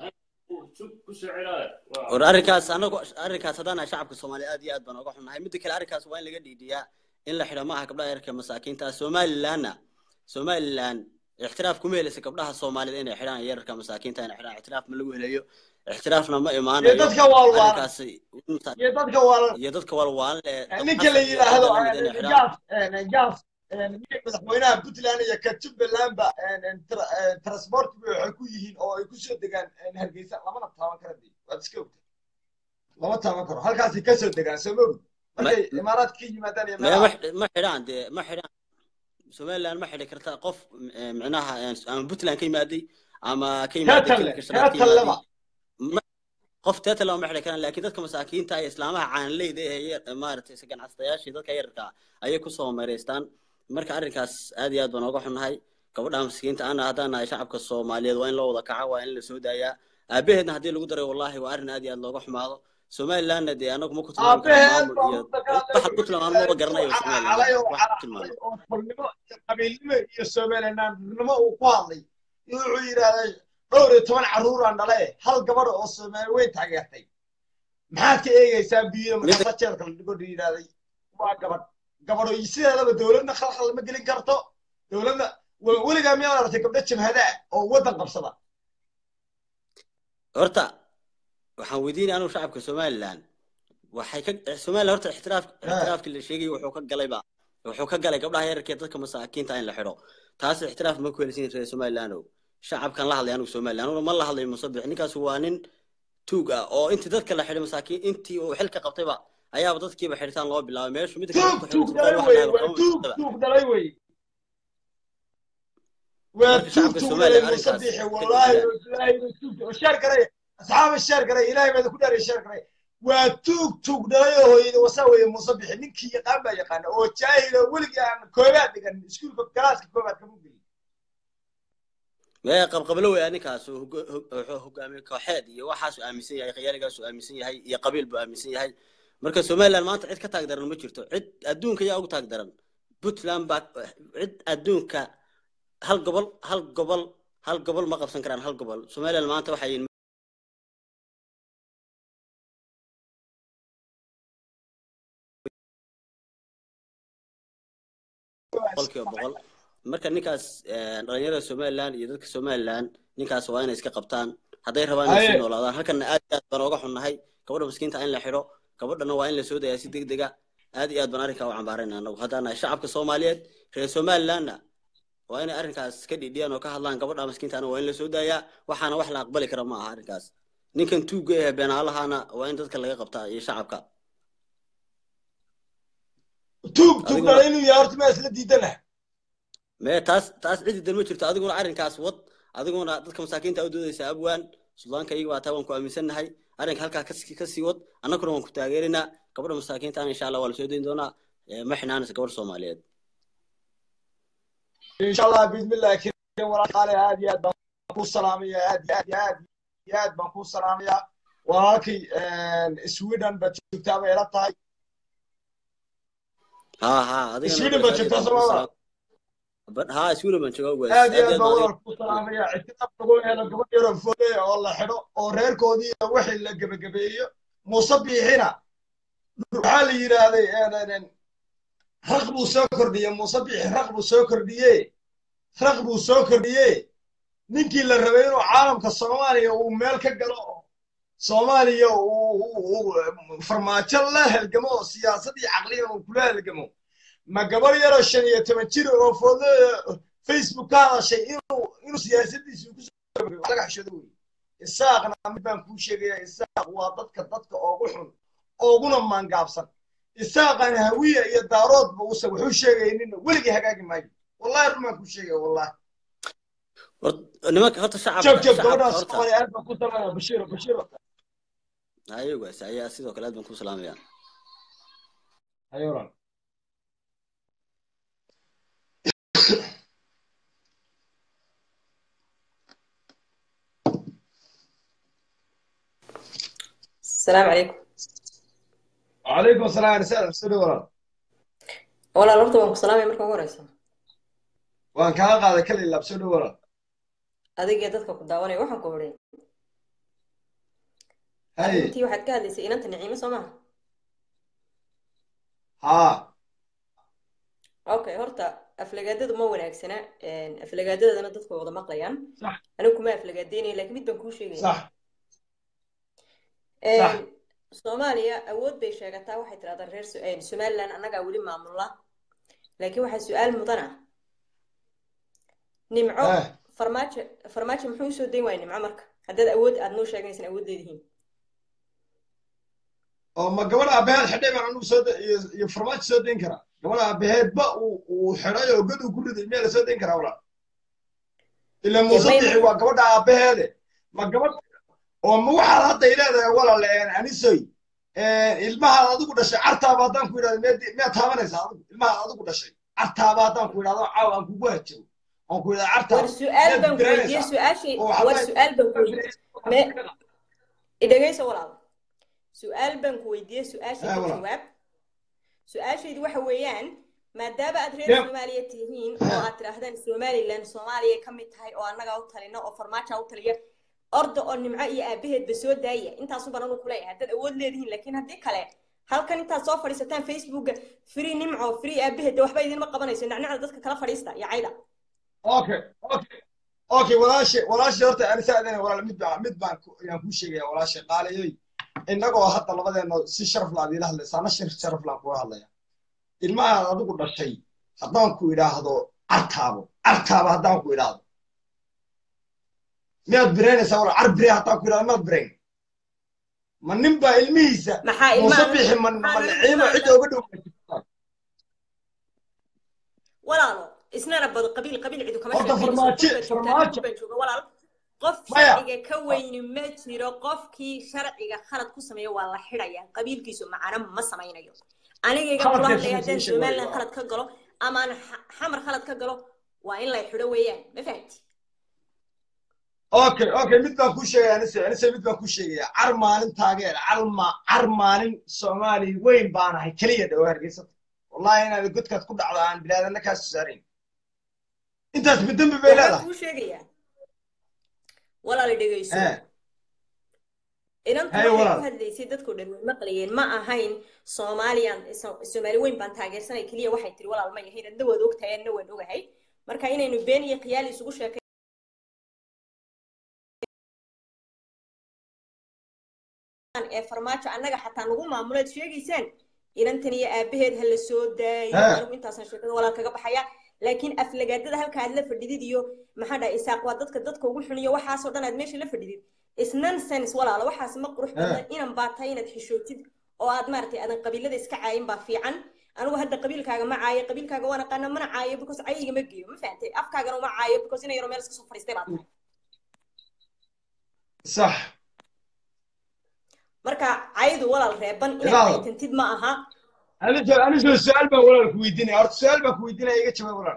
war arrinkaas anagu arrinkaas haddaan nahay shacabka soomaaliya aad iyo aad baan ooga xunnahay midda kale arrinkaas waa in laga dhiidhiyaa in la xidho maaha gabdhaha yarka masaakiinta somalilandna somaliland ixtiraaf kuma helaysa gabdhaha soomaaliyeed inay xidhaan yararka masaakiinta inay xidhaan ixtiraaf ma lagu helayo ixtiraafna ma imaanayo iyo dadka waalwaalan arrinkaasi iyo dadka waalan iyo dadka walwaalan ee ninka la yidhaahdo inay xidhaan gaas gaas madaxweynaha puntland iyo ka jubbalandba transport waxay ku yihiin oo ay kusoo degaan hargeysa lamana taaban kara de waad iska ogta lama taaban karo halkaasay kasoo degaan soo ma ogd markay imaaraadka ka yimaadaan iyo ma meelaha ma xidhaan dee ma xidhaan somaliland ma xidhi karta qof eh, micnaha eh, ama puntland ka yimaaday ama ka yimaaday teetalle kilka shanaad ka teetalleba yimaaday Ma- qof teetale ma xidhi karaan laakiin dadka masaakiinta iyo islaamaha caanleyda ee yar maaragtay is ganacsatayaashii dadka yararka ah ayay kusoo mareystaan marka arrinkaas aad iyo aad baan ooga xunnahay gabadha maskiinta ana haddaan nahay shacabka soomaaliyeed waa in loo wada kaca waa in la soo daayaa aabaheedna haddii lagu daray wallahi waa arrin aad iyo aad looga xumaado somalilandna dee anagu ma ku tilmaami karo aabaheed maamul baa iyo mutaqaanay waxa puntland aan maba garanayo somaliland calay oo wax ku tilmaamo calay oo xornimo iyo qabiilnimo iyo somalilandnimo uu ku hadlay wuxuu yidhaahday dhowr iyo toban carruuraan dhale hal gabadha oo soomaali weyn taageertay maxaad ka eegaysaa biyo markaasa jeelka la dhigo yidhaahday waa gabadh gabadho iyo sideedaba dowladna khalkhal ma gelin karto dowladna we- weligaa miyaad aragtay gabdho jabhada ah oo waddan qabsada horta waxaan weydiinaya anugu shacabka somaliland waxay ka somaliland horta ixtiraaf ixtiraafkii la sheegay wuxuu ka galayba wuxuu ka galay gabdhaha yararkee dadka masaakiinta in la xidho taas ixtiraaf ma ku helisiin reer somaliland ow shacabkan la hadlay anugu somaliland anuguna ma la hadlay musabix ninkaas waa nin tuug ah oo intii dadka la xidhay masaakiin intii uu xilka qabtayba ayaaba dadkiiba xidhitaan loo bilaabay meeshu midda kale tuug dadku xidhay tuug isku dhalay qol wax wey dhahay waa tuug kama tuug dhalay wey waa Marka tuug shacabka tuug Soomaaliya dhalay arrinkaas musabixi ka wallaahi dhiidhiyaan. ilaahay tuug sheer garay asxaaba sheer garay ilaahay baad ku dhaaray sheer garay waa tuug tuug dhalay oo hooyada wasa weeye musabixi ninkii yaqaan baa yaqaana oo jaahil oo weligii aan koobaad dhigan iskuulka galaaska koobaad kama gelin mee qabqablo wey ninkaas uu hogo- hog- wuxuu hogaamiye kooxeed iyo waxaasuu aaminsan yahay khiyaaligaasuu aaminsan yahay iyo qabiil buu aaminsan yahay marka somaliland maanta cid ka taag daran ma jirto cid adduunka yaa ugu taag daran puntland baa cid adduunka hal gobol hal gobol hal gobol ma qabsan karaan hal gobol somaliland maanta waxay yihiin boqolkiiba boqol marka ninkaas eh, dhalinyarada somaliland iyo dadka somaliland ninkaas waa inay iska qabtaan hadday rabaan inay sii Haye. noolaadaan halkana aad iyo aad baan ooga xunnahay gabadha miskiinta in la xidho gabadhana waa in la soo dayaa si deg dega aad iyo aad baan arrinkaa u cambaarayna anagu haddaan nahay shacabka soomaaliyeed reer somalilandna waa inay arrinkaas ka dhidhiyaan oo ka hadlaan gabadha miskiintaana waa in la soo daayaa waxaana wax la aqbali kara ma aha arrinkaas ninkan tuugga ee beenaalahana waa in dadka laga qabtaa iyo shacabka tuug tuug Adiguna- dhalay inuu yahay horta maa isla diidana mee taas taas cidi dan ma jirto adiguna arrinkaas wad adiguna dadka masaakiinta u doodaysa abwaan suldaanka iyaga waa taa waan ku aaminsannahay arrinka halkaa kas- ka sii wad annaguna waan ku taageerinaa gabadha masaakiinta insha allah waa la soo dayn doonaa Eh, ma xinaanaysa gabadha soomaaliyeed insha allah bismillahi kariim walaalaale aad iyo aad baan ku salaamaya aad iyo aad iyo aad iyo aad baan ku salaamaya walaalkay sweden baad joogtaa bay ila tahay ha ha adigana Sweden waa baad aad iyo joogtaa aad baan Soomaaliya? kuu salaam- Ba- ha sweden baan joogaa ugaas aad iyo aad baan baan walaal ku salaamaya ictiraaf lagu helo gabadh yaroo foole oo la xidho oo reerkoodii iyo wixii la gebagabeeyo muuse biixina waxaa la yidhaahday raq buu soo kordhiyey muuse biixi raq buu soo kordhiye raq buu soo kordhiye ninkii la rabay inuu caalamka soomaaliya uu meel ka galo oo soomaaliya uu uu- uu farmaajo la halgamo oo siyaasad iyo caqliyan uu kula halgamo ma gabar yaroo shan iyo toban jir oo foodlo facebook ka hadashay inuu inuu siyaasadiisa kusoo laga xishoodo wey isaaqna mid baan kuu sheegaya isaaq waa dadka dadka oogu xun ooguna maangaabsan isaaqan hawiya iyo daaroodba usa wuxuu sheegaynina weligii hagaagi maayo wallahi run baan kuu sheegaya wallahi nimanka horta shacabka joog joog shacabka gabadhaas horta soomaaliya aad baan ku salaamaya bashiiro bashiiro ayagaas ayaa sidoo kale aad baan ku salaamaya hayo walaal السلام عليكم وعليكم السلام رسالة سوري walaal walaal horta waan ku salaamaya marka ugu horeysa waan kaa qaaday kala ilaab soo dhow walaal adiga iyo dadka ku daawanaya waxaan ku odhan haye arrintii waxaad ka hadlaysay inanta niciimo soo maha haa okay horta aflagaadadu ma wanaagsana aflagaadadana dadku way wada maqlayaan sax anigu kuma aflagaadeynayo laakiin mid baan kuu sheegaya sax sax. soomaaliya awood bay sheegataa waxay tidhahdaa reer Su- eh, somaliland annagaa weli maamula laakiin waxaa su-aal mudan ah nimco Eh. farmaajo farmaajo muxuu usoo dayn waaya nimco marka haddaad awood aad noo sheeganaysan awood leedihiin oo ma gabadha aabbaheed xidhay baan anugu soo da- iyo iyo farmaajo soo dayn karaa gabadha aabbaheedba uu uu xidhay oo god uu ku riday miyaa la soo dayn karaa walaal ilaa muuse may- bixi waa gabadha aabbaheede ma gabadh oo ma waxaad hadda i leedahay walaal een, anisoy een, ilmahaad adigu dhashay cartaaba haddaan ku idhahdo miyaad miyaad taabanaysaa adigu ilmahaad adigu dhashay cartaaba haddaan ku idhahdo caawa aan kugu hajiro aan ku idhahdo cartaaba war su-aal miyaad baan ku weydiiyey garanaysaa su-aashii oo war waxba su-aal baan ku weydiiyey me idhagayso walaal su-aal baan ku weydiiyey su-aasha Eh, ka walaal. jawaab su-aashaydu waxa weeyaan maadaama aad reer Yep. soomaaliya tihiin oo aad tidhaahdaan somaliland soomaaliya ka mid tahay oo annagaa u talina oo farmaaja u taliya orda oo nimco iyo aabaheedba soo daaya intaasu baan anu kuleeyahay haddaad awood leedihiin laakiin haddii kale halkan intaad soo fadhiisataan facebooka free nimco free aabaheed dee waxba idinma qabanayso nacnacda dadka kala fadhiista iyo cayda okay okay okay walaashe walaashe horta anisa adana walaal mid baan mid baan ku- ayaan kuu sheegaya walaashe qaaliyoy innagoo hadda labadeena si sharaf la adiila hadlaysa ana shir sharaf laan kuga hadlaya ilmahaad adigu dhashay haddaan ku idhaahdo cartaabo cartaabo haddaan ku idhaahdo miyaad biraynaysaa walaal car bire haddaan ku idhahdo miyaad birayn ma nin baa ilmihiisa maxaa muuse ilmaha bixi ma ma maxaa niciimo ilmaha- cidda uga dhow walaalo isnana bad qabiil qabiil cidu kama Horta sheekayso. farmaajo- Qofka joogta, farmaajo. qofka jooga, walaal qof Maya. sharciga ka weyni ma jiro qofkii sharciga khalad ku sameeya waa la xidhaya qabiilkiisu macana ma samaynayo anigayga kula Khaladka hadlaya haddaan samaysay somaliland waa- khalad ka galo ama aan xa- xamar khalad ka galo waa in lay xidho weeyaan ma fahamti okay okay mid baan kuu sheegaya anise anise mid baan kuu sheegaya car maalin taageer car ma car maalin soomaali weyn baan ahay keliya dhawo hargeysata wallahi inaad godkaad ku dhacdo aan bilaadana kaa soo saarayn intaas midambi bay waxaan leedahay kuu sheegayaa walaal dhegeyso Eh. inantu Hey, waxay walaal. ku hadlaysay dadku dhan way maqlayeen ma ahayn soomaaliyan so- soomaali weyn baan taageersanay keliya waxay tiri walaal may ahayn adna waad ogtahay adna waan ogahay marka inaynu been iyo khiyaali isugu sheekay ee farmaajo annaga xataa nagu maamuleed sheegaysaan inantan iyo aabaheed ha la soo daayo Eh. anigu intaasan sheekada walaal kaga baxaya laakiin aflagaadada halka aad la fadhidid iyo maxaa dhahay isaaq waa dadka dadka ugu xun iyo waxaasoo dhan aad meesha la fadhidid is nonsense walaalo waxaas ma qurux badna inan baa tahay inaad xishootid oo aad maaragtay aadan qabiilada iska caayin baa fiican anigu hadda qabiilkaaga ma caayo qabiilkaaga waan aqaana mana caayo because cayiga ma geeyo ma fahantay afkaagana uma caayo because ina yaro meel iska soo fadhiistay baa tahay sax marka caydu walaal reeban inaad Ilaalo. caytantid ma aha aniso aniso su-aal baan walaal ku weydiinaya horta su-aal baan ku weydiinaya iga jawaab walaal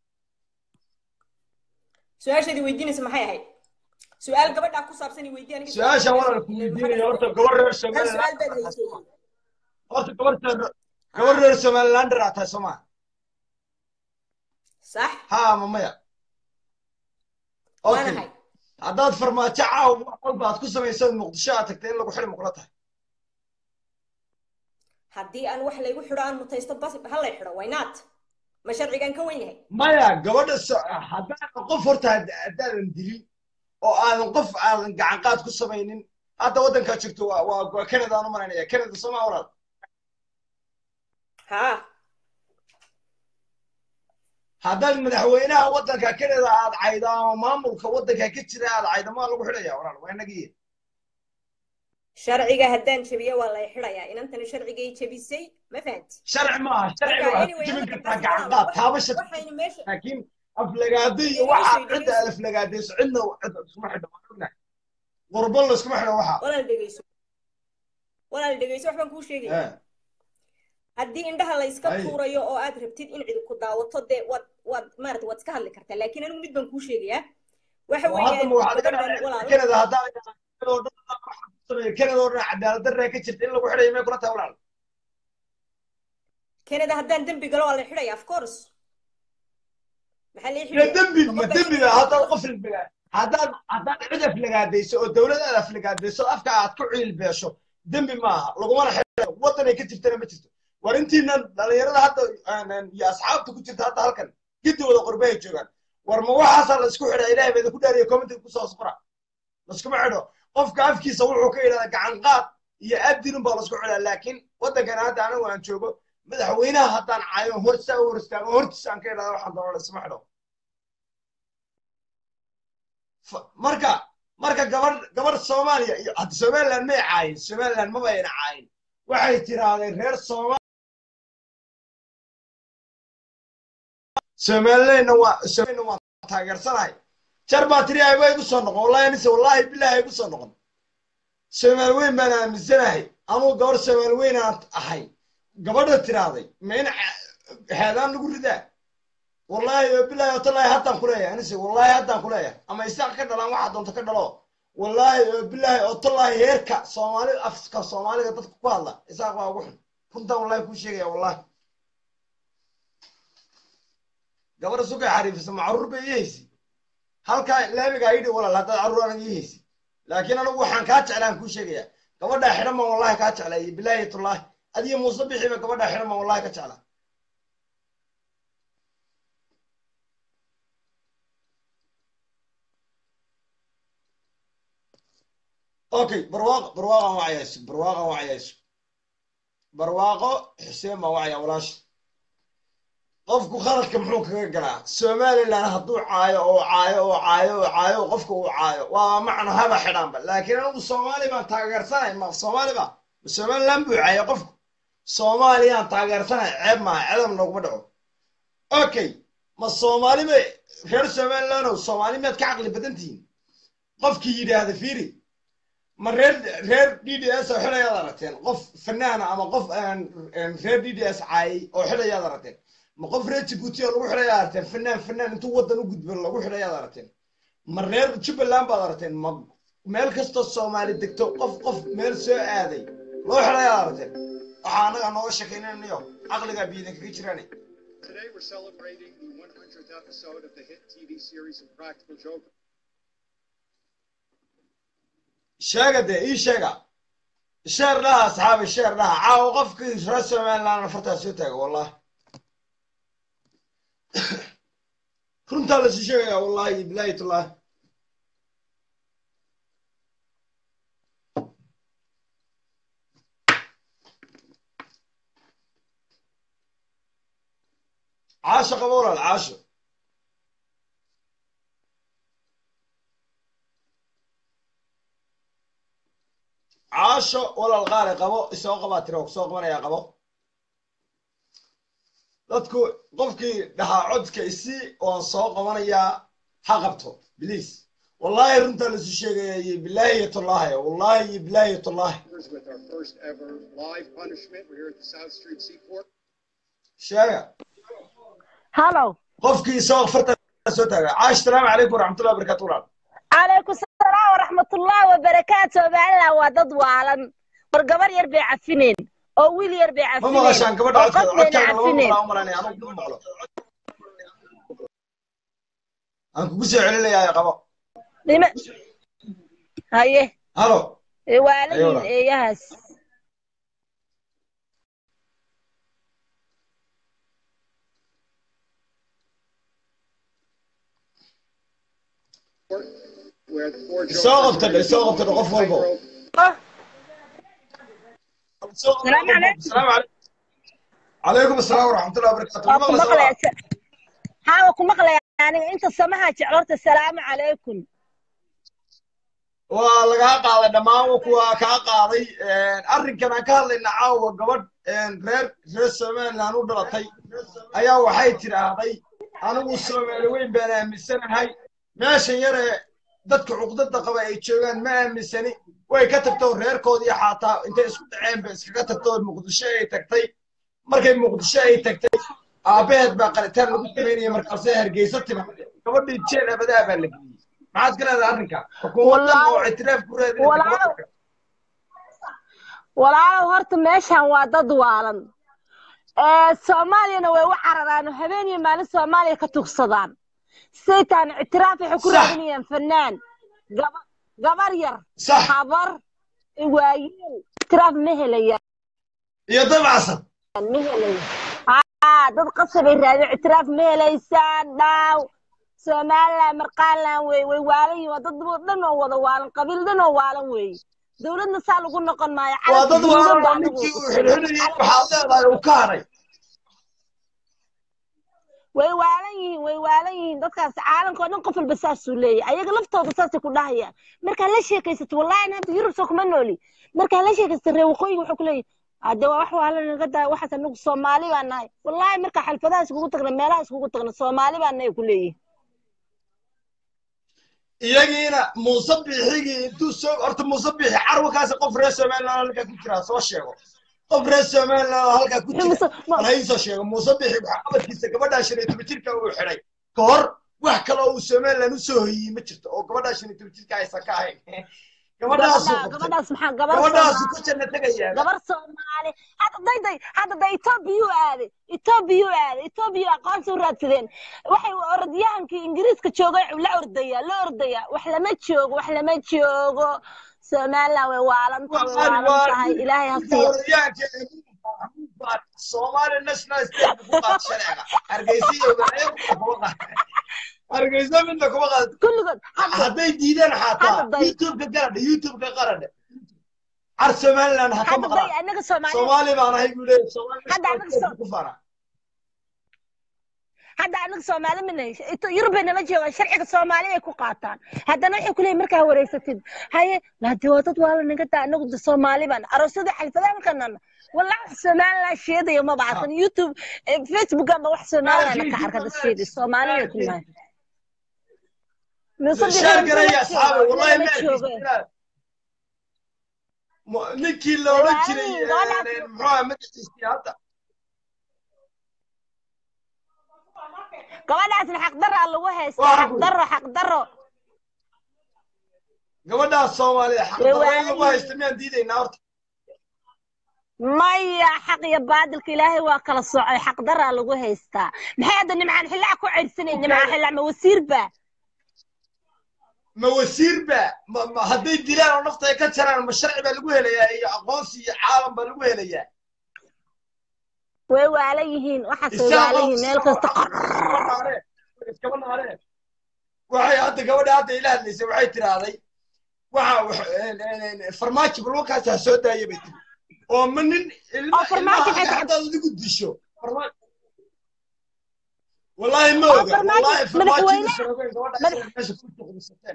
su-aashaadii weydiinaysa maxay ahayd su-aal gabadhaa ku saabsan i weydii aniga su-aashaan walaal ku weydiinaya horta gabar reer hal su-aal somaliland baad haysay horta gabar gabar reer somalilander aa tahay soo maa sax ha ama maya waan okay ahay haddaad farmaajo caaw wax walba aad ku samaysood muqdisho aad tagtay in lagu xidhi muqla tahay haddii aan wax laygu xidho aan mutaysto bas ha lay xidho why not ma sharcigaan ka weyn yahay maya gabadha so- haddaadan qof horta had- haddaadan dilin oo aadan qof aadan gacan qaad ku samaynin hadda waddankaa jirto waa waa waa canada aan u malaynaya canada soo maa walaal haa haddaad madaxweynaha waddanka kanada aad caydo ama maamulka waddanka ka jira aad caydo maa lagu xidhaya walaal waa inagii sharciga haddaan jabiyo waa lay xidhayaa inantani sharcigay jabisay ma fahanti sharci maaha sharciga Marka, waxaad anyway, ku jebin halka kartaa taas gacan qaad waa- taabasha waxaynu meesha laakiin aflagaado iyo Dhegeyso, waxa dhegeyso. cidda aad aflagaadayso cidna cid iskuma xidho waan ognahay qurbo layskuma xidho waxa walaal dhegeyso walaal dhegeyso waxbaan kuu sheegaya Eh, haddii indhaha la iska Ay. tuurayo oo aad rabtid in cidi ku daawato dee waad waad maarata waad iska hadli kartaa laakiin anigu mid baan kuu sheegayaa waxa oo hadda weeyaan ma waxaad ka gabadhan dhacday walaal kanada haddaa kanada oo dhan waxa ku sameeyo kanada oo dhan cadaalad darraa ka jirta in lagu xidhayo may kula tahay walaal kanada haddaan dembi galo waa la xidhaya of course maxaa lii ila xidhaya dembi ma Qofka dembiga inuu- haddaad qof ilbiga haddaad haddaad cid aflagaadayso oo dowlad aad aflagaadayso afka aad ku ciil beesho dembi maaha lagumana xidhayo waddan ay ka jirtana ma jirto war intiina dhalinyarada hadda aan- iyo asxaabta ku jirta hadda halkan gidigooda qurbahay joogaan war ma waxaasaa la isku xidhaa ilahay baa ku dhaariya commentiga kusoo sqora laskuma xidho qofka afkiisa wuxuu ka yidhahdaa gacan qaad iyo abdinun baa lasku xidhaa laakiin waddankan hadda anigu aan joogo madaxweynaha haddaan caayo hortiisa u hor istaago hortiisa aan ka idhahda waxaan doona laysma xidho Fa- marka marka gabar gabar soomaaliya iyo hadda somaliland may caayin somaliland maba ayna caayin waxay tirahdeen reer sooma somalilandna waa somalilandna waa taageersanahay jar baa tiri ayba igu soo noqon wallahi anise wallahi billahi igu soo noqon soomaali weyn baan aaminsanahay anuu gabar soomaali weyn aan ahay gabadha tirahday ma in ca- heedaan lagu ridaa wallahi oo billahi oo tallahi haddaan ku leeyahay anise wallahi haddaan ku leeyahay ama isaaq ka dhalaan waxaa doonta ka dhalo wallahi oo billahi oo tallahi heerka soomaali afka soomaaliga dadka ku hadla isaaq waa ugu xun runtaan wallahi kuu sheegaya wallahi gabadha sugay xariifisa macruur bay ii haysi halkaa laamigaa yidhi walaal haddaad carruur anaga ii haysi laakiin anigu waxaan kaa jeclaan kuu sheegaya gabadhaa xidhan baan wallahi kaa jeclay bilaahi tullaahi adiyo muuse bixiba gabadhaa xidhan baan wallahi ka jeclaa okay barwaaqo barwaaqo aan wacayayso barwaaqo aan wacayayso barwaaqo xuseen baan wacaya walaashi qofku khaladka muxuu kaga galaa somaliland hadduu caayo oo caayo oo caayo oo caayo oo qofka uu caayo waa macno haba xidhaanba laakiin anigu soomaali baan taageersanay ma soomaali ba ma somaliland buu caayo qofku soomaaliyaan taageersanay ceeb maaha ceedam nooguma dhaco okay ma soomaali ba reer somalilandow soomaali miyaad ka caqli badan tihiin qofkii yidhaahda fiiri ma reer reer d d s oo xidhayaad aragteen qof fanaana ama qof reer d d s caayay oo xidhayaad aragteen ma qof reer jibuuti oo lagu xidhayaad aragteen fanaan fanaan intuu waddan u gudbo lagu xidhayaad aragteen ma reer jubbaland baad aragteen ma meel kastoo soomaali degto qof qof meel soo aaday loo xidhayaad aragteen waxaa annaga nooga sheekaynanayo caqligaa biidin kaga jiraane Today we're celebrating the 100th episode of the hit TV series Impractical Joker. sheega dee ii sheega sheer dhaha asxaabi sheer dhaha caawa qofkii reer somaliland fartaa soo taaga wallahi runtaa lasu sheegaya wallahi bilaahi tullahi caasho qabo walaal caasho caasho walaal qaali qabo isoo qabaa tira kusoo qabanayaa qabo dadku qofkii dhahaa codka isi oon soo qabanayaa ha qabto biliis wallahi runtaa lasu sheegaya iyo bilaahi iyo tullaahi wallahi iyo bilaahi iyo tullaahi With our first ever live punishment, we're here at the South Street Seaport. sheega هلو qofkii isoo farta soo taaga caash salaamu calaykum waraxmatullahi wabarakaatu walaal عليكم السلام ورحمة الله وبركاته بعلا ودد وعلن برقبر يربي عفنين أو ويل يربي ma عفنين maqashaan gabadha codkeeda وقف بين codkaaga lama عفنين maqlaa u malanaya anigu kuma maqlo aan kugu soo celinayaa qabo لما هاي halo والدين أيوة. إياس Where the four isoo Jokers qabtadhe isoo qabtadhe qof walbo السلام عليكم السلام عليكم عليكم السلام ورحمة الله وبركاته أكو مغلى مقلة سوا haa waa ku maqlaya aniga inta samaha jeclorta salaamu calaykum waa lagaa qaaday dhammaan kuwa kaa qaaday arrinkan aan ka hadlayna caawa gabadh reer reer somaliland u dhalatay ayaa waxay tidhaahday anigu soomaali weyn baan aaminsanahay meeshan yare dadka cuqdada qaba ay joogaan ma aaminsani way ka tagtoo reerkoodii xaataa intay isku dhaceen bay iskaga tagtoo muqdisho ay tagtay markay muqdisho ay tagtay aabbaheed baa qalitaan lagu samaynaya markaasay hargeysa timaade gabadhii jeel abadaa baa la geliyey maxaad ka leedahay arrinka xukuumaddan oo ictiraaf ku raadinaysa walaalow horta meeshan waa dad waalan soomaaliyana way u cararaan oo habeen iyo maalin soomaaliya ka tugsadaan saytaan ictiraaf waxay ku raadinayaan fanaan gabar yar habar waayeel ictiraaf ma helayaan iyo dabacsan ma helayaan dad qasabay raadin ictiraaf ma helaysaan dhaaw somaliland marqaanland wey way waalan yihin waa dad dhan oo wada waalan qabiil dhan oo waalan weeye dowladna saa lagu noqon maayo waa dad waalan oo ninkii uu xidhxidhayay waxaad leedahay uu ka hadhay way waalan yihiin way waalan yihiin dadkaas caalamka oo dhan qof walba saasuu leeyahy ayaga laftooda saasay ku dhahayaan markaa la sheekaysato wallahi ana hadda yurub soo kuma nooli markaa la sheekaysato reer waqooyiga wuxuu ku leeyahy hadde waa wax waala naga daa waxaas anagu soomaali baa nahay wallahi markaa xalfadaha iskugu tagna meelaha iskugu tagna soomaali baa nahay ku leeyihin iyagiina muuse biixigii intuu soo horta muuse biixi carwakaasi qof reer somaliland halkaa ku jiraa soo sheego qof reer somaliland halkaa ku jira alhayn soo sheego muuse biixi waxaa qabadkiisa gabadhaa shan iyo toban jirka uu xidhay ka hor wax kale oo uu somaliland usoo hoyiyey ma jirto oo gabadhaa shan iyo toban jirka aysan ka ahayn gabadhaas maxaa gabadhaasu ku janna tegayaan gabar soomaali hadda dayday hadda da etoobiyuu aaday etoobiyuu aaday etoobiya aqoonsi u raadsadeen waxay orodyahankii ingiriiska joogay la ordaya la ordaya wax lama joogo wax lama joogo somaliland way waalan way waalan tahay ilaahay ha siiyo Somali National State ku qaad sharciga hargeysa iyo kuma qaad hargeysa midna kuma qaad kulligood hadday diidaan xataa youtube-ka garadha youtube-ka qaradha car somaliland ha ka maqlaan soomaali baan ahay buu leeyahy ku fara hadda anaga soomaali mina yurubay nala joogaan sharciga soomaali ay ku qaataan haddana waxay kuleeyihin markaa wareysatid haye hade waa dad waala naga daa anagu de soomaali baan aroosyada xalfadaha markanana والله سومالي شيدي ما بعرف يوتيوب فيسبوك ما واحد سومالي انا كعرف هذا الشيء الصومالية كلها شارك يا اصحابي والله ما نكي لو رجلي محمد السياسة gabadhaasna xaq daro alla u haysta xaq daro xaq daro gabadhaas soomaalida xaq daro lagu haysta miyaan diidaynaa horta maya xaq iyo baadilka ilaahay waa kala socay xaq daraa lagu haystaa maxay hadda nimcaan xillaa ku ceyrsanay nimcaan xillaa ma wasiir ba ma wasiir ba hadday dilaan oo nafta ay ka jaraan ma sharci baa lagu helayaa iyo aqoonsi iyo caalam baa lagu helayaa way waalan yihiin waxaas way waalan yihiin meel kasta iskaba naareen waxay hadda gabadha hadda ila hadlaysay waxay tiraahday waxa farmaajo balwakaas ha soo daaya bay tiri oo ma nin ilmahadaad adigu disho wallahi ma oga wallahi farmaajomeesha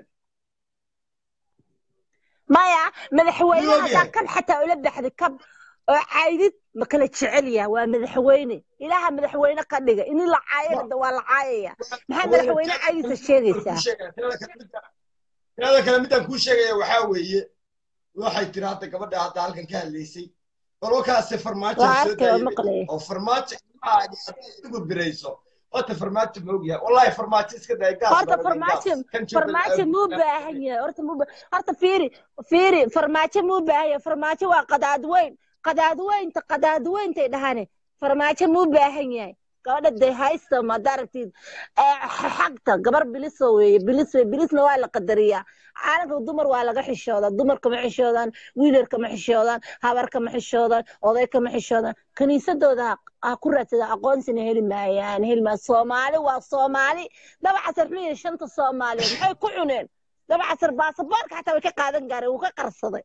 maya madaxweyne haddaa kab xataa ula baxday kab oo caydid ma kala jecel yaha waa madaxweyne ilaaha madaxweyne ka dhiga ini la caayana waa la caayaya maxaa madaxweyne caydiisa sheegaysaa tirada kale midaan kuu sheegaya waxaa weeye waxay tiri hadda gabadha hadda halkan ka hadlaysay bal wakaase farmaajo soo daayay oo farmaajo igu birayso horta farmaajo ma ogyahay wallahi farmaajo iska daay gaas horta farmaajo farmaajo muu baahan yahay horta muu horta fiiri fiiri farmaajo muu baahan yahay farmaajo waa qadaad weyn qadaad weynta qadaad weyntay dhahane farmaajo muu baahan yahay gabadha de haysta maad aragtid xagta gabar biliso weeye bilis wey bilisna waa la qadariyaa caalamka dumar waa laga xishoodaa dumar kama xishoodaan wiilar kama xishoodaan habar kama xishoodaan oday kama xishoodaan kaniisadooda ha ku raadsada aqoonsina heli maayaan heli maa soomaali waa soomaali dabacasar xuliya shanta soomaaliyeed maxay ku cuneen dabacasar baasaboorka xataa way ka qaadan gaareen wuu ka qarsaday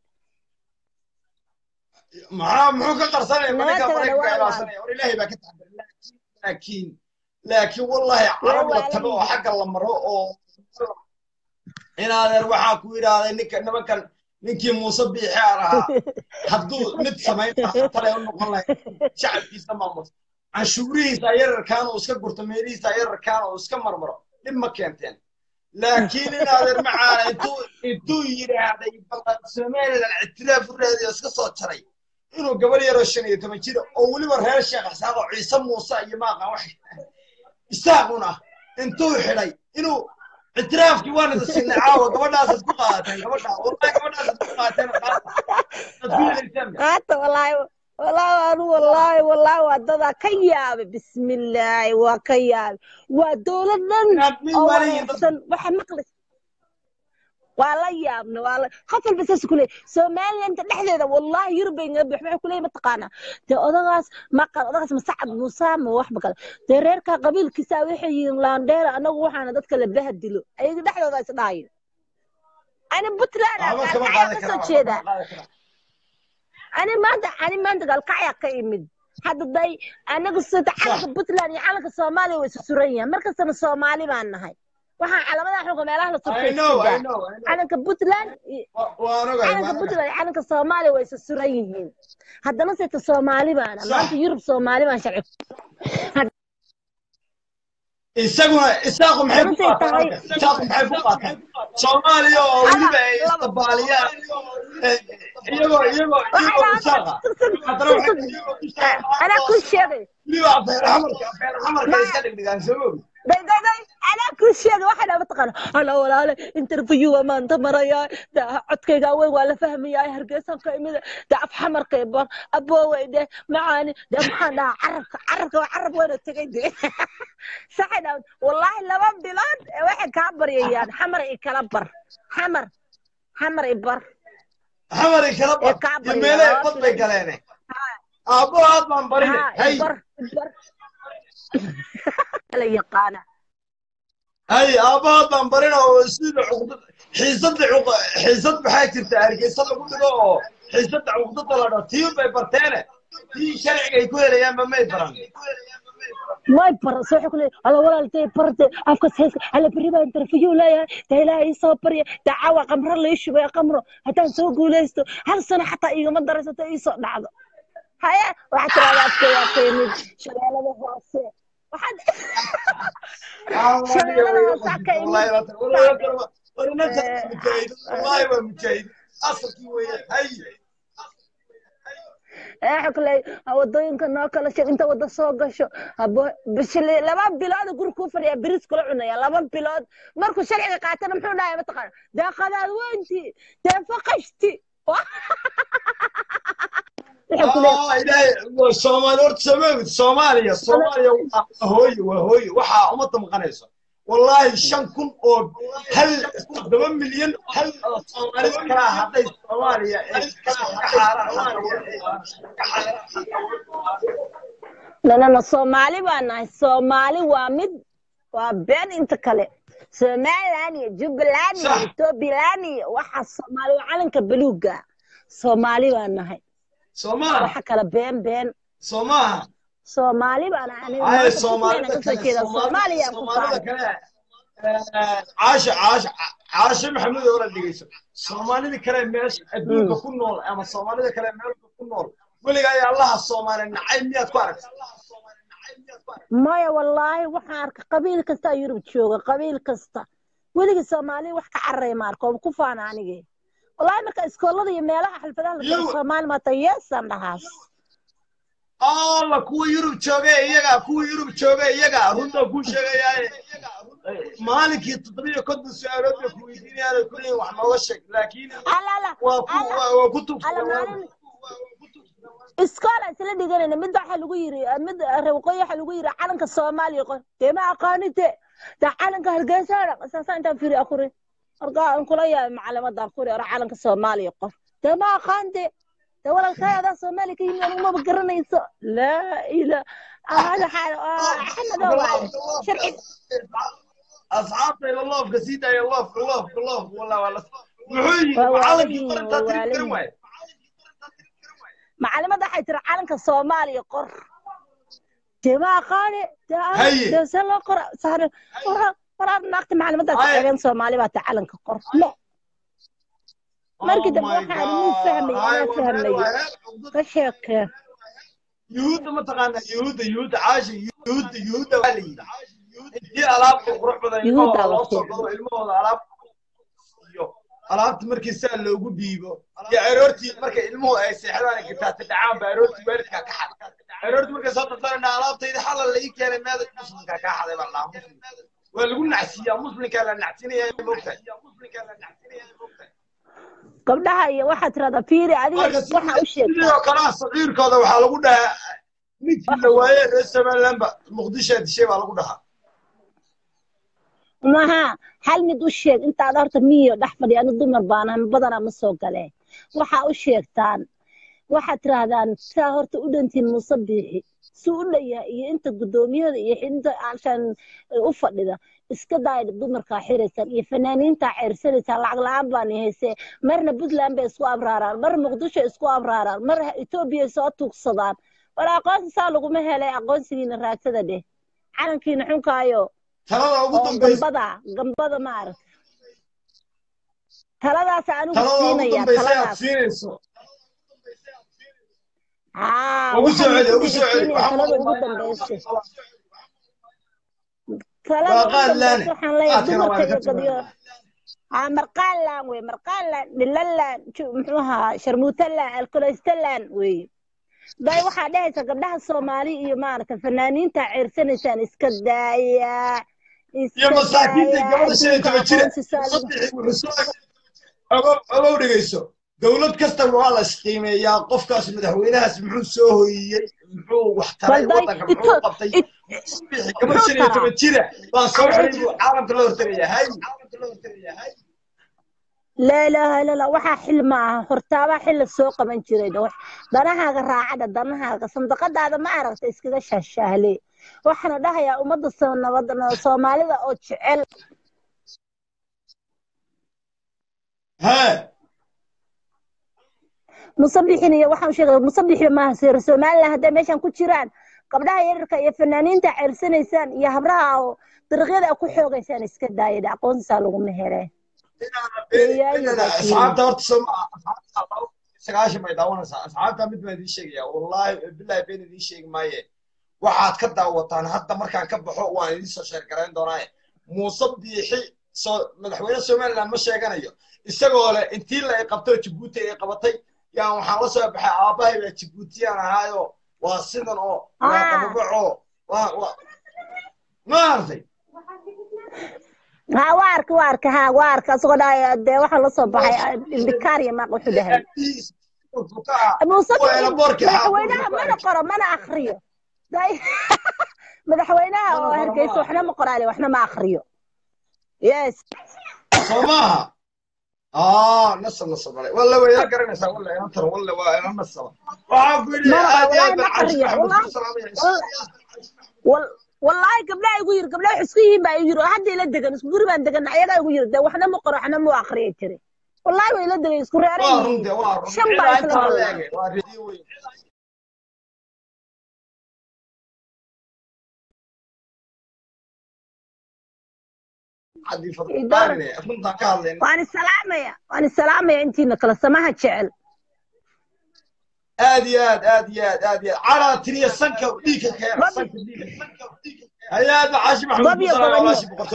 maxaa muxuu ka qarsanaya marka maraykanka ilaasanaya war ilaahay baa ka taxadiray laakiin laakiin wallahi carab la waalan tago oo yihiin xagga la maro oo inaadeer waxaan ku yidhaahday ninka nimankan ninkii muuse biixi aan ahaa hadduu mid samayn lahaa talay u noqon lahayd shacabkiisa maamusa canshuurihiisa yararkaan uu iska gurto meelihiisa yararkaan uu iska marmaro dhib ma keenteen laakiin inaadeer macaana intuu intuu yidhaahday ballan somalilan ictiraaf u raadiyo iska soo jaray inuu gabar yaroo shan iyo toban jira oo weliba reer sheekh isaaq oo ciise muuse iyo maaqan wax isaaqun ah intuu xidhay inuu ictiraafkii waan idin siinay caawa gabadhaas isku qaadateen gabadhaa wallahi gabadhaas isku qaadateen qaata aad ku helaysaan qaata wallaahi wallaahi anu wallaahi wallaahi waa dadaa ka yaabay bismillaahi waa ka yaabay waa dowlad dhan inaad min oo malihin dad wareegsan waxa maqlis waa la yaabna waa la qof walba saas ku leeyahay somaliland dhexdeeda wallahi yurub bay naga buux waxay ku leeyahay mataqaanaa dee odagaas maqal odagaas masacad muuse ma waxba kale dee reerka qabiilkiisa waxay yihiin laandheera anagu waxaana dadka la bahadilo ayaga dhexdooda is dhaayo ani puntland waxba kama ayaa qaadan kasoo karaa jeeda waxba kama qaadan karaa ani maanta ani maanta galkacya ka imid hadda day anagu sida sax calanka puntland iyo calanka soomaaliya way isu suran yihiin markastana soomaali baan nahay waxaan calamadaha xulka meelaha la surtay I iska know I daa know I know calanka puntland iyo Wa- waan ogahay calanka waan ogahay puntland iyo calanka soomaaliya way isu suran yihiin haddana seeta soomaali baana sax maanta yurub soomaali baan sharci isaguna isaaqu maxay haddana ku say qaataan tahay halka isaaqu maxay ku qaataan soomaaliya oo ala weliba ay laba istabaaliyaan eh, iyagoo iyagoo waxay iyagoo dhahaan isaaqa sug sug haddana sug waxay sug iyagoo isaaqa anaa oo kuu sheegay weliba afeer xamarka afeer xamarka maya iska dhigdhigaan soo mogi day day day anaa kuu sheegay waxay dhaha mataqaana ala walaale interview waa maanta marayaa da codkayga weyn waa la fahmayaa hargeysan ka imida da af xamarkay bar aboowey de macaani de maxaan dhahaa carabka carabka waa carab weyna tegay de saxay dhaha wallaahi laba bilood ee waxay kaa baryayaan xamar i kala bar xamar xamar i bar xamar i kala ee bar kaa iyo baryaya meele laba bad bay bilood galeene aabbo aad baan barine haa i hay bar i bar la yaqaana hay aabbo aad baan barin oo sida cuqdad xiisadda cuq xiisad maxaa jirta hargeysa lagu dhigo oo xiisadda cuqdada la dhaho tii bay barteene tii sharciga ay ku helayaanba may baran may baran soo xukule ala walaaltay barte afkas heeska ala berri baa interview leeyahay taa ilaahay ii soo barya taa caawa qamro lii shubay qamro haddaan soo guulaysto hal sano xataa iigama daraysato ii soo dhacdo haya waxaa tiraahdaa afkaygaa ka yimid shabeellada hoose waxaad shabeellada hoose ka imid wallahi waa mujaahid asalkii weeye hay ee xukuley wadooyinka noo kala sheeg inta wada soo gasho habo bishili laba bilood guri kuu fadhiya biris kula cunaya laba bilood markuu sharciga qaatana muxuu dhahay mataqaana dee qadaad weynti dee faqashti wuxuu ku leeyahay Ah, ilaahay soomaali horta soomaalid soomaaliya soomaaliya waa hooye waa hooye waxaa ummadda maqanayso wallahi shan kun oo hal toddoba milyan hal oo soomaalida kala ah hadday soomaaliya ay ka xaaraan nanana soomaali baa nahay soomaali waa mid waa been inta kale somaliland iyo jubbaland iyo Sax. ethoobialand iyo waxaa soomaali waa calanka buluuga soomaali baa nahay soomaha waxa kale been been soomaha soomaali baa nahay aniga ay maanta soomaalida puntland kasoo kale jeeda soomaalida soomaaliya ku soomaalida faanay kale eh, caasha caasha caasha maxamed oo la dhegeyso soomaalida kale meesha adduunka ku nool ama soomaalida kale meelka ku nool weligaa ayaa allaha soomaali nacay miyaad ku aragtay maya wallaahi waxaan arkay qabiil kasta yurub jooga qabiil kasta weligii soomaali wax ka cararay ma arko oo ku faana anigii wallaahi marka iskoolada iyo meelaha xalfadaha la tago Iyagu- soomaali maata yeesaan dhahaas alla kuwa yurub jooga iyaga kuwa yurub jooga iyaga runta ku sheegayaaye maalinkii toddobiyo konton su-aalood bay ku weydiinayaan ku leeyihin wax nooga sheeg laakiin ala ala waa ku ala waa waa ku ala tugsadeen maalin iskool aan isla dhiganayna mid waxaa lagu yiri mid reer waqooyi waxaa lagu yiri calanka soomaaliya qor dee ma aqaanite dee calanka hargeysa saasa intaan fiiri akuri marka aan kula yaabay macalimada akuri ora calanka soomaaliya qor dee ma aqaante dee walaalkay adaa soomaaliya ka yimid anigumaba garanayso laa ila hada xaal axmedo waaye sharci asxaabta ila loofka sii daaya loofka loofka loofka wallah waa la muxuu yidhi Waa macalinkii waalan qarantaa yihiin, waa tiri waalan garan waaye macalimada waxay tiri calanka soomaaliya qor dee ma aqaane dee ana Haye. dee see loo qora saare waraa waraa naagta macalimadda Haye. tacebeen soomaali baa ta calanka qor le markii dambe waxaan muu fahmay anaa fahmaya ka sheekee yuhuudda ma taqaanaa yuhuudda yuhuudda caasha yuhuudda yuhuudda waa la yidhi intii alaabta qurux badan Yuhuudda ilmahooda loo waa soo gado ilmahooda alaab iyo alaabta markii saa loogu dhiibo iyo aroortii markay ilmuhu ay seexdaan ay gitaata dhacaan ba aroortii waalidkaa ka xaday aroortii markay soo darsanayna alaabtayda xalal la ii keenay meeda muslimkaa kaa xaday baa lahaa muslim waa lagu nacsiiyaa muslimkaa la nacsinaya mogtahay gabdhaha iyo waxaad tirahdaa fiiri adiga marka waxa u sheegtaa sidoo kalea saciirkooda waxaa lagu dhahaa ninkii la waaye reer somalilandba muqdishaa dishay baa lagu dhahaa maha hal mid u sheeg intaad horta miyo dhex fadhiya ani dumar baana badanaa ma soo galee waxaa u sheegtaan waxaad tirahdaan saa horta u dhantiin muuse biixi si u dhayaha iyo inta guddoomiyada iyo inta alshaan u fadhida iska daaya dumarkaa xiraysaan iyo fanaaniintaa ceersanaysaan lacag la-aan baani haysee marna puntland bay isku abraaraan mar muqdisho isku abraaraan mar etoobiya soo tuugsadaan war aqoonsi saa laguma helay aqoonsigiina raadsada dheh calankiina xunkaayo talada ugu oo dambaysa gambada gambada maarag taladaas anigu talada ugu siinaya dambaysa aad taladaas siinayso haa ugu soo waxaan celi ugu soo celi siinaya talada ugu dambaysa talada waa ugu qaad laane dambaysa waxaan leeyahay qaadkana waa dumarka ka iyo gadiyo haa marqaalaan wey marqaalaan dhilalaan ju- muxuu ahaa sharmuutalaan alkoleystalaan weeye day waxaa dhehaysa gabdhaha soomaali iyo maaragta fanaaniinta ceersanaysaan iska daaya iyo iska masaakiinta daaya gabadha shan iyo adduunka toban jira aqoonsi saa lagu saddexii wuxuu soo ogow ogow dhegeyso dowlad kasta waa la isqiimeeyaa qofkaas madaxweynahaas muxuu soo hoyiyey muxuu wax taray balday waddanka muxuu ito qabtay it bixi gabadh muxuu shan iyo taraa toban jira baan soo xidhay buu caalamka la hortagaya hay laa ilaaha illa allah waxaa xil ma aha hortaabaa xilla soo qaban jiray wax danahaaga raacada danahaaga sandaqadaada ma aragta iskaga shaashaahle waxaana dhahayaa ummadda soo nabad soomaalida oo jecel hee musabixin iyo waxaan sheegay musabixi maaha seer somaliland hadday meeshan ku jiraan gabdhaha yararka iyo fanaaniinta ceersanaysaan iyo habraha oo dariiqyada a ku xoogaysaan iska daayada aqoonsisaa laguma hele asxaabta horta soo sagaashan bay daawanaysaa asxaabta mid baan idiin sheegaya wallaahi billahi been idiin sheegi maaye waxaad ka daawataan hadda markaan ka baxo waan idiin soo sheer garayn doonaaye muuse biixi soo madaxweyne somaliland ma sheeganayo isagoo leh intii la ay qabto jabuuti ay qabatay yaan waxaan la soo baxay aabbahay baa jabuutiyaan ahaayo waa sidan oo waa qababaco waa waa ma artay ha waa arka waa arka ha waa arka asagoo dhahay dee waxaa la soo baxay indikaariya maaq wuxuu dhahay muuse madaxweynaha mana qoro mana akriyo madaxweynaha oo hargeysa waxna ma qoraale waxna ma akriyo yes soo maaha اه نصب نصب عليه والله ويا قرنا سوا والله يا ترى والله وانا نصب وعاف لي عادي والله قبلها يقول قبلها حسكيين بقى يجروا حد يلا دقن اسكو غري بان دقن عيدا يقول يرد waxna ma qoro waxna ma aqriyo tiri wallahi way la dagay isku reereen shan baa isla galay waan salaamaya waan salaamaya intiina kala samaha jecel aad iyo aad aad iyo aad aad iyo aad calaa tiriya sanka dhiigka keena sanka dhiigka hayaada caashi maxamed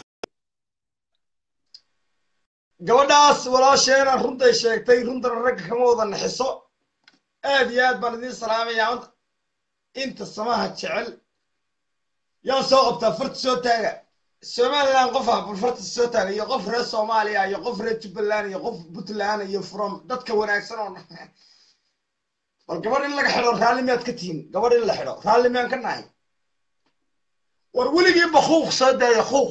gabadhaas walaasheena runtay sheegtay runtana ragga kama wada naxiso aad iyo aad baan idiin salaamayaa inta samaha jecel yaa soo qabtaa farta soo taaga somaliland qof ah farta soo taaga iyo qof reer soomaaliya iyo qof reer jubbaland iyo qof puntland iyo from dadka wanaagsan oo bal gabadh in laga xidho raalli miyaad ka tihiin gabadh in la xidho raalli miyaan ka nahay war weligii bakuuq soo daaya kuuq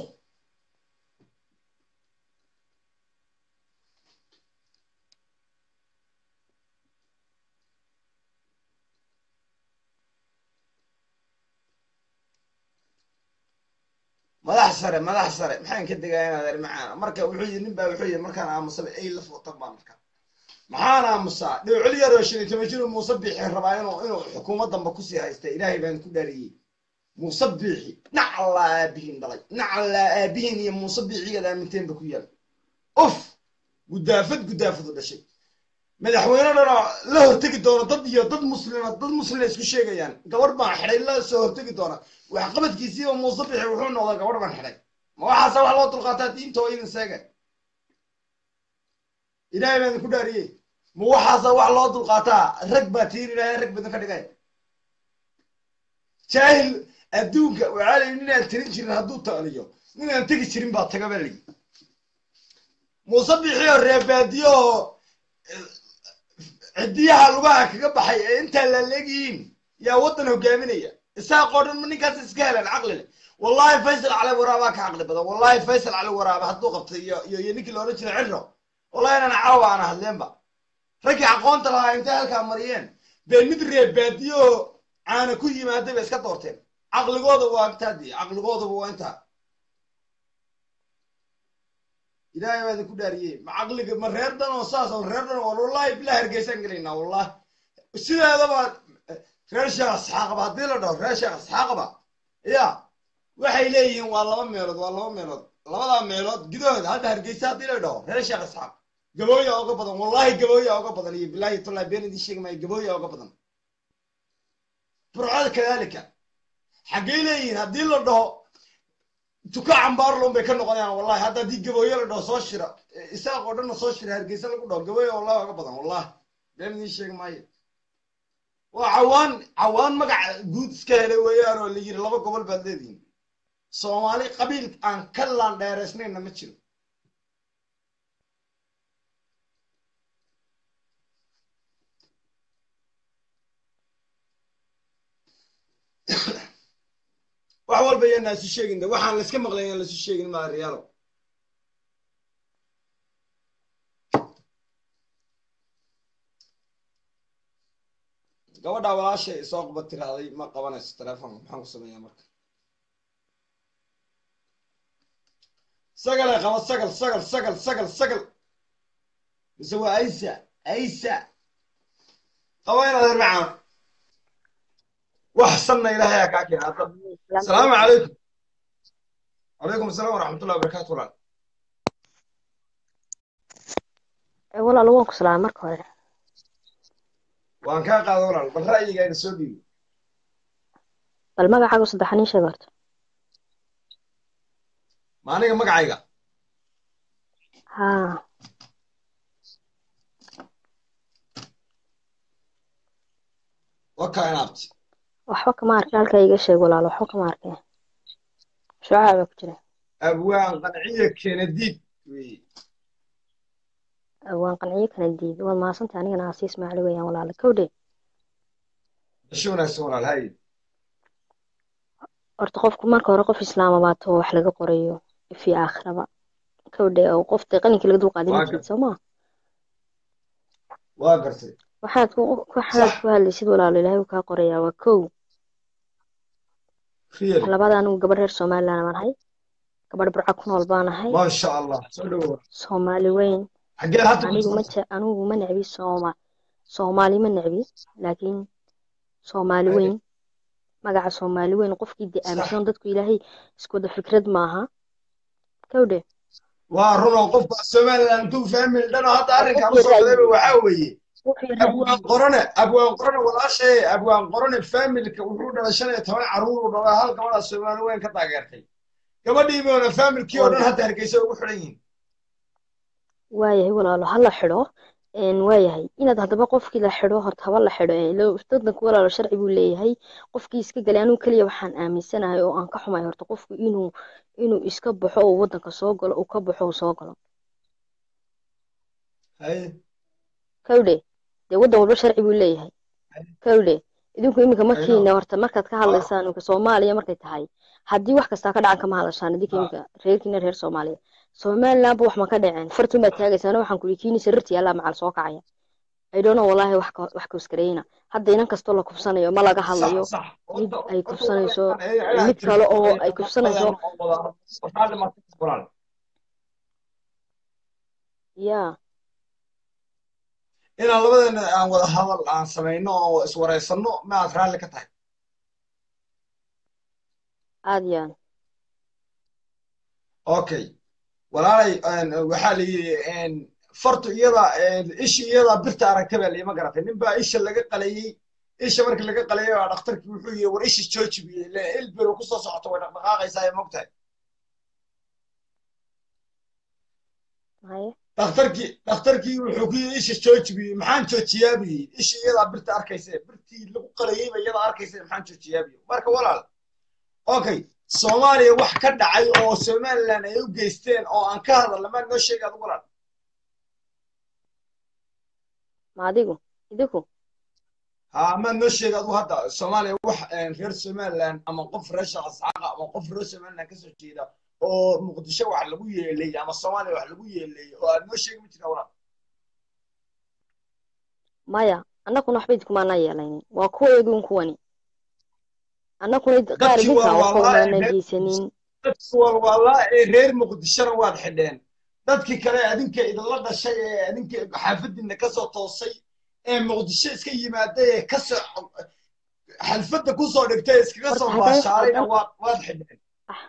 madax sare madax sare maxaan ka degaa inaad ari macaan marka wuxuu yidhi nin baa wuxuu yidhi markaan aamusaba ay la footan baan marka maxaan aamusaa dhowcel yaroo shan iyo toban jir muuse biixi rabaa inuu inuu xukuumad damba kusii haysta ilaahay baan ku dhaariyey muuse biixi nacallaa aabihiin dhalay nacallaa aabihiin iyo muuse biicigaad aaminteen ba ku yaal uf gudaafad gudaafadu dhashay madaxweyne dhanoo la hortegi doona dad iyo dad muslima dad muslima isku sheegayaan gabadh baan xidhay la soo hortegi doona waxqabadkiisiiba muuse bixi wuxuu noqday gabadh baan xidhay ma waxaase wax loo dulqaataa diinta oo idin seega ilaahay baan idinku dhaariyey ma waxaase wax loo dulqaataa rag baa tiir ilaahay rag badan ka dhigay jaahil adduunka waxaa layihi ninaan tirin jirin hadduu taaliyo ninaan tegi jirin baa taga baa layihi muuse bixi oo reebaadiyo oo ciddiyaha lugaha kaga baxay ee intaa laaleegyihiin yaa waddan hogaaminaya isaaqoo dhan ma ninkaas iska heleen caqli leh wallahi faysal cali waraabaa ka caqli badan wallahi faysal cali waraaba hadduu qabtay iyo iyo iyo ninkii loola jira cirro wallahi inaan caawa aan hadleenba raggii aqoonta lahaa intay halkaa mariyeen bee mid reebaadiyo oo caana ku yimaaday bay iska doorteen caqligooda waa intaadii caqligoodaba waa intaa ilaahay baa idinku dhaariyey ma caqliga ma reer dhan oo saas oo reer dhan oo wallahi bilaa hargeysaan gelaynaa wallahi sideedaba reer sheekh asxaaqaba haddii la dhaho reer sheekh asxaaqaba ya waxay leeyihiin waa laba meelood waa laba meelood labadaa meelood gidahooda hadda hargeysa haddii la dhaho reer sheekh asxaaq gabooya oga badan wallahi gabooya oga badan iyo bilaahi tallahi been idiin sheegi maayo gabooya oga badan burcada kadaalika xaggay leeyihiin haddii la dhaho tuka cambaarlon bay ka noqonayaan wallahi hadda haddii gabooye la dhaho soo shira isaaq oo dhanna soo shira hargeysa lagu dhaho gabooye wallahi oga badan wallahi been idiin sheegi maayo waa cawaan cawaan magac guud iska helay weeyaan oo la yiri laba gobol baad leedihiin soomaali qabiil aan ka laan dheeraysnayna ma jiro wax walba yaan isu sheegin de waxaan layska maqlay yaan laisu sheegin maa riyaalo gabadhaa walaashay soo quba tirahday ma qabanayso telefoonka maxaan ku sameeyaa marka sagalay qaba sagal sagal sagal sagal sagal mise waa aysa aysa qaba inaad hermacaan wax sanna ilaahay aa kaa keena hadda asalaamu calaykum calaykum asalaam waraxmatullahi wabarakaatu walaal walaal waan ku salaamay marka hore waan kaa qaada walaal bal ra'yigaaga soo dhiibi bal magacaagu saddexan ii sheeg horta ma aniga magacayga haa wakaa inaabti waxba kama arkin halkaa iga sheeg walaal waxba kama arkin shucaa baa ku jira abwaan qanciya kenadiid weye waan qanciyo kana diid waad mahadsantahay anigana aasi ismaacili weeyaan walaal kowdhe dasho wanaagsan walaal hay horta qofku marka hore qof islaama baa too wax laga qorayo fi aakhiraba kowdhe oo qof dee qalinkii laga dulqaadin Waa jirid soo maa waa gartay waxaad ku waxaad Sax. ku hadlaysid walaalo ilaahay uu kaa qorayaa waa kow real labada anigu gabadh reer somaliland baan ahay gabadh burca ku nool baan ahay maasha allah soo dhawow soomaali weyn xaggee hadda ku anigu ma jirta je- anigu ma necbi sooma soomaali ma necbi laakiin soomaali Hay. weyn magaca soomaali weyn qofkii dee Sax. aaminsan dadku ilaahay isku wada fikrad maaha kowdhe waa run oo qofka somaliland intuu fahmi dhanoo hadda arrinkaan Qofkii usoo qadayba ra'yi- waxaa weeye wixii abwaan ra'yi- qorone abwaan qorone walaashay abwaan qorone familka wuxuu dhalay shan iyo toban caruur uu dhalay hal gabadhaa soomaali weyn ka taageertay gabadhii boona familkii oo dhan hadda hargeysa ugu xidhan yihiin waayahay walaalo hala xidho een waayahay inaad haddaba qofkii la xidho horta haba la xidho ee ilo dadku walaalo sharci buu leeyahay qofkii iska galay anigu keliya waxaan aaminsanahay oo aan ka xumay horta qofku inuu inuu iska baxo oo waddanka soo galo uu ka baxo uu soo galo hay kowdhe dee waddan walba sharci buu leeyahay kowdhe idinku iminka markiina horta markaad ka hadlaysaan iminka soomaaliya markay tahay haddii wax kastaa ka dhacan kama hadlashaan idinka iminka reerkiina reer soomaaliya somalilandba wax ma ka dhaceen fartun baad taagaysaana waxaan kuli kiini sarirti yallaa macal soo kacaya idhono wallaahi wax ka- wax kauskareyna hadda inan kastoo la kufsanayo ma laga hadlayo sax sax mid Horta- ay horta kufsanayso waxaan- mid kale oo ay kufsanayso Waxaa dhimatay walaal. yaa inaan labadeena aan wada hadal aan samayno oo iswareysano ma aad raalli ka tahay aad iyo aad okay walaalay een, waxaa la yidhi fartu iyada een, ishi iyada birta aragta baa liima garatay nin baa isha laga qalayey isha markii laga qalayay baa dhakhtarkii wuxuu yidhi war isha jooji buu yidhi "Lee, ilbiro kusoo socoto way dhaqdhaqaaqaysaa mogtahay haye dhakhtarkii dhakhtarkii wuxuu ku yidhi isha jooji buu yidhi maxaan joojiyaa buu yidhi isha iyadaa birta arkaysa birtii lagu qalayey ba iyadaa arkaysa maxaan joojiyaa buu yidhi marka walaal okay soomaaliya wax ka dhacay oo somaliland ay u geysteen oo aan ka hadalna maa noo sheegi adigu walaal ma adigu idinku ها ما نشيغ ادو هدا سوماليا wax reer Somaliland ama qof reer shaqsaqa ama qof reer Somaliland ka soo jeeda oo muqdisho wax lagu yeelay ama Soomaaliya wax lagu yeelay oo aad noo sheegi ma jira walaal maya annaguna waxba idkumaana yeelaynin waa kuweeduun kuwani annaguna qaar Dadkii idinka waa waxba walaal umaana reer- geysanin dadkii walwaalaa ee reer muqdishona waad xidheen dadkii kale adinka idinla dhashay ee adinka xaafadiina ka soo toosay ee muqdisho iska yimaaday ee ka soo xalfadda ku soo dhigtay ee iskaga soo Horta haddaan- baashaalayna haddaan- waad waad xidheen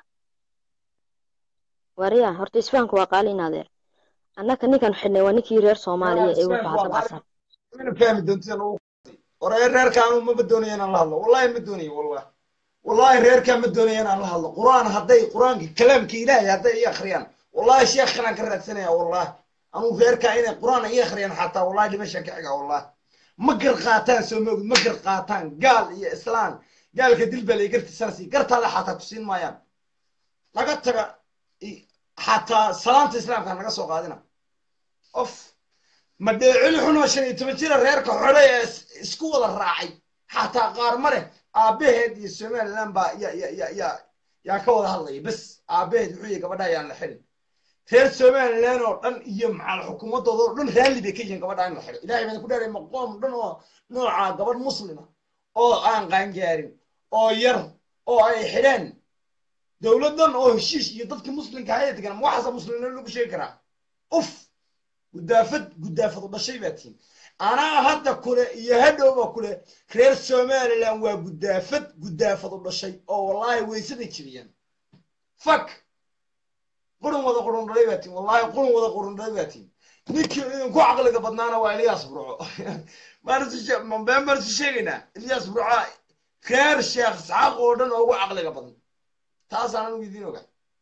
wariya horta isfahanku waa qaali in adeer annaka ninkan xidhnay waa ninkii reer soomaaliya ee wuxuu hadda baxsan mina fahmi doontiin ugu waree reerkaan maba doonayo inaan la hadlo wallahi ma doonayo wallahi wallahi reerkaan ma doonayo inaan la hadlo qur'aan hadday qur'aanka kalaamka ilaahay hadday ii akhriyaan wallahi sheekhanaan ka raadsanaya wallahi anuu reerkaa inay qur'aan ii akhriyaan xataa wallahi dhimashaan ka xiga wallahi ma gar qaataan soo moogid ma gar qaataan gaal iyo islaan gaalka dil baa lay gartisanasi gartaada xataa ku siin maayaan laga taga i- xataa salaanta islaamka naga soo qaadina of ma dheecili xunoo shan iyo toban jira reerka xore ee is- isku wada raacay xataa qaar ma leh aabbaheed iyo somaliland baa ya ya ya ya yaa ka wada hadlaya bes aabbaheed wuxuu yihi gabadha ayaan la xidhin reer somaliland oo dhan iyo maxal xukuumadooda oo dhan raalli bay ka yihiin gabadha in la xidho ilahay baan ku dheeray maqoom dhan oo nooca gabadh muslima oo aan qaangaarin oo yar oo ay xidheen dowladdan oo heshiish iyo dadkii muslimka haya degan ma waxaasa muslimnimo lagu sheegi karaa uf gudaafad gudaafad u dhashay baa tihin anaa hadda kule iyo hadhowba kule reer somaliland waa gudaafad gudaafad u dhashay oo wallaahi weysaday jibiyeen fak qurun wada qurun dhalay baa tihin wallaahi qurun wada qurun dhalay baa tihin ninkii idinku caqliga badnaana waa eliyaas burco been baan isu sheegaynaa eliyaas burco reer sheekh isxaaq oo dhan oo ugu caqliga badan taasaan anigu idiin ogaa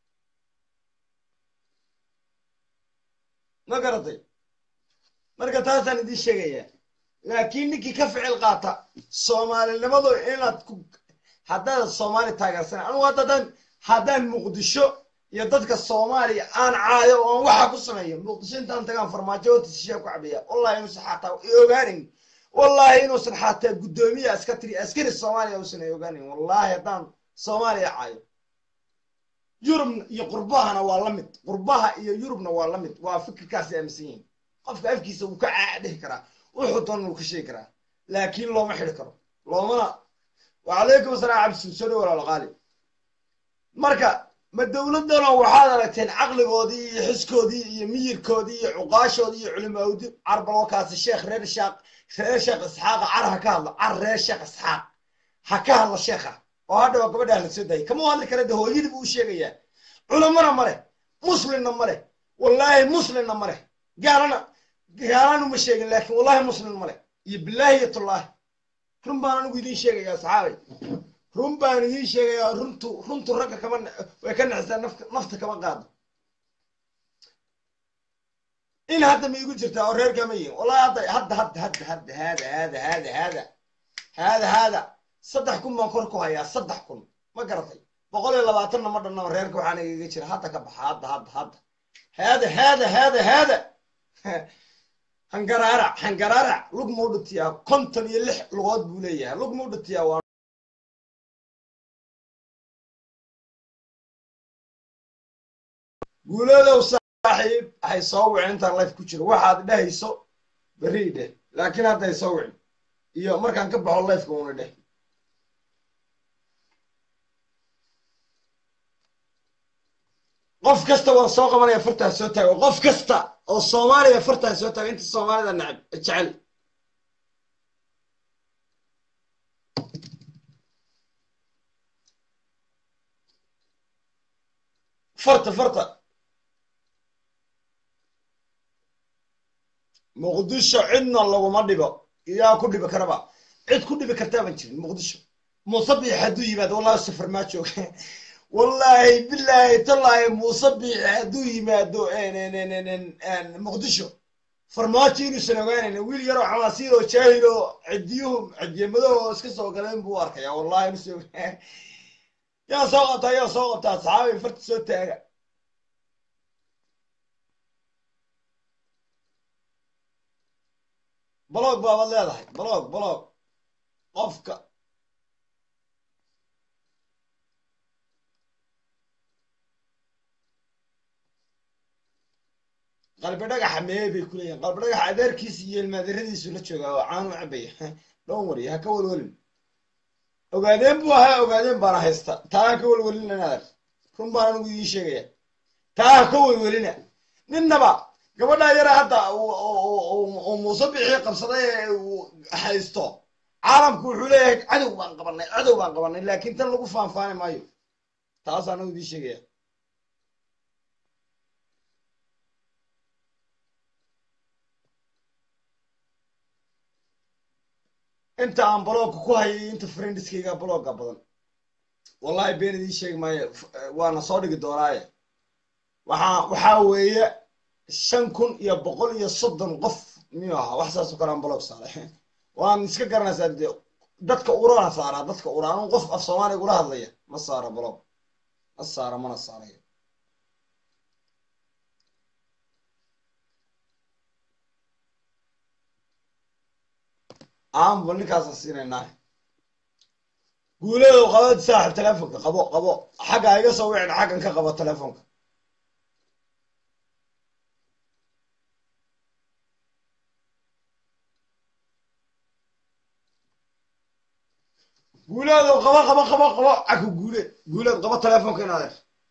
ma garatay marka taasaan idiin sheegayaa laakiin ninkii ka ficil qaata soomaalinimadu inaad ku haddaad soomaali taageersan anugu haddaan haddaan muqdisho iyo dadka soomaaliya aan caayo oo aan waxa ku sameeyo muqdisho intaan tagaan farmaajo horta shishaa ku cabeeya wallahi inuusan xataa i ogaanin wallahi inuusan xataa guddoomiya iska tiri askari soomaaliya uusan i ogaanin wallahi haddaan soomaaliya caayo yurub iyo qurbahana waa la mid qurbaha iyo yurubna waa la mid waa fikirkaasi aaminsan yihiin qofka afkiisa wuu ka caadhihi karaa wuxuu doona wuu ka sheegi karaa laakiin looma xidhi karo loomana wacalaykum asalaam cabdi soo dhow walaal qaali marka ma dowladdanoo waxaad aragteen caqligoodii iyo xiskoodii iyo miyirkoodii iyo cuqaashoodii iyo culimaawdi carbalwakaasi sheekh reer shaaq reer sheekh isxaaqa car ha ka hadlo car reer sheekh isxaaq ha ka hadlo sheekha oo hadhawa gabadhaa la soo daayay kama hadli kara de hooyadii buu u sheegayaa culamana ma leh muslimna ma leh wallaahi muslimna ma leh gaalana gaalana ma sheegin laakiin wallaahi muslim ma leh iyo bilaahi iyo tullaahi run baan anigu idiin sheegayaa saxaabay run baan idiin sheegayaa runtu runtu ragga kama way ka naxisaa nafta nafta kama qaado in hadda ma igu jirtaa oo reerka ma yihin wallahi hadda hadda hadda hadda hadda haada haada haada haada haada haada saddex kun baan kor ku hayaa saddex kun ma garatay boqol iyo labaatanna ma dhanna reerka waxaana igaga jira hadda ka baxa hadda hadda hadda haada haada haada haada hangaraarac hangaraarac lug mau dhutiyaa konton iyo lix lugood buu leeyahay lug mau dhutiyaa waa guuladow saaxiib hay soo wicin intaan life ku jiro waxaad dhehayso berri dheh laakiin hadda hay soo wicin iyo markaan ka baxo lifeka una dheh qof kasta waan soo qabanaya fartaa soo taago qof kasta oo soomaaliya fartaa soo taago inta soomaalida nacab jecel farta farta muqdisho cidna laguma dhibo iyaa ku dhibi karaba cid ku dhibi kartaaban jirin muqdisho muusabix hadduu yimaado wallahi safar maa jooga wallaahi bilaahi tallaahi muusabix hadduu yimaado muqdisho farmaajo inuusan ogaanayn wiil yaroo xamaasiir oo jaahil oo cidiyuhu cidiyamadaho iska soo galeen buu arkaya wallahi inuusan ogaan yaa soo qabtaa yaa soo qabtaa asxaabi farta soo taaga blog baabaad leedahay blog blog qofka qalbi dhagaxa mee bay ku leeyihin qalbi dhagaxa adeerkiisa iyo ilmaadiradiisu la joogaa oo caan u cabaya dhown wari ha ka walwalin ogaadeen buu ahaa ogaadeen baana haysta taa ha ka walwalina inaadar run baan anigu idiin sheegaya taa ha ka walwalina ninnaba gabadhaa yara hadda uu muuse bixii qabsaday ee uu haysto caalamku wuxuu leeyahay cadow baan qabanay cadow baan qabanay laakiin tan lagu faanfaani maayo taas anagu idiin sheegaya inta aan blogka ku hayay inta friendiskayga blogga badan wallahi been idiin sheegi maayo waana soo dhigi doonaaye waxaa waxaa weeye shan kun iyo boqol iyo soddon qof miyuu ahaa wax saasoo kale aan blog saaray waan iska garanaysaa de dadka urana saaraa dadka ura anuu qof af soomaaliga ula hadlaya ma saara blog ma saara mana saarayo aanba ninkaasaan siinaynaa guuleedo qabad saaxib telefonka qabo qabo xagga iga soo wicin xaggan ka qabo telefonka guuleedo qabo qabo qabo qabo caku guuleed guuleed qabo telefonka inaadeer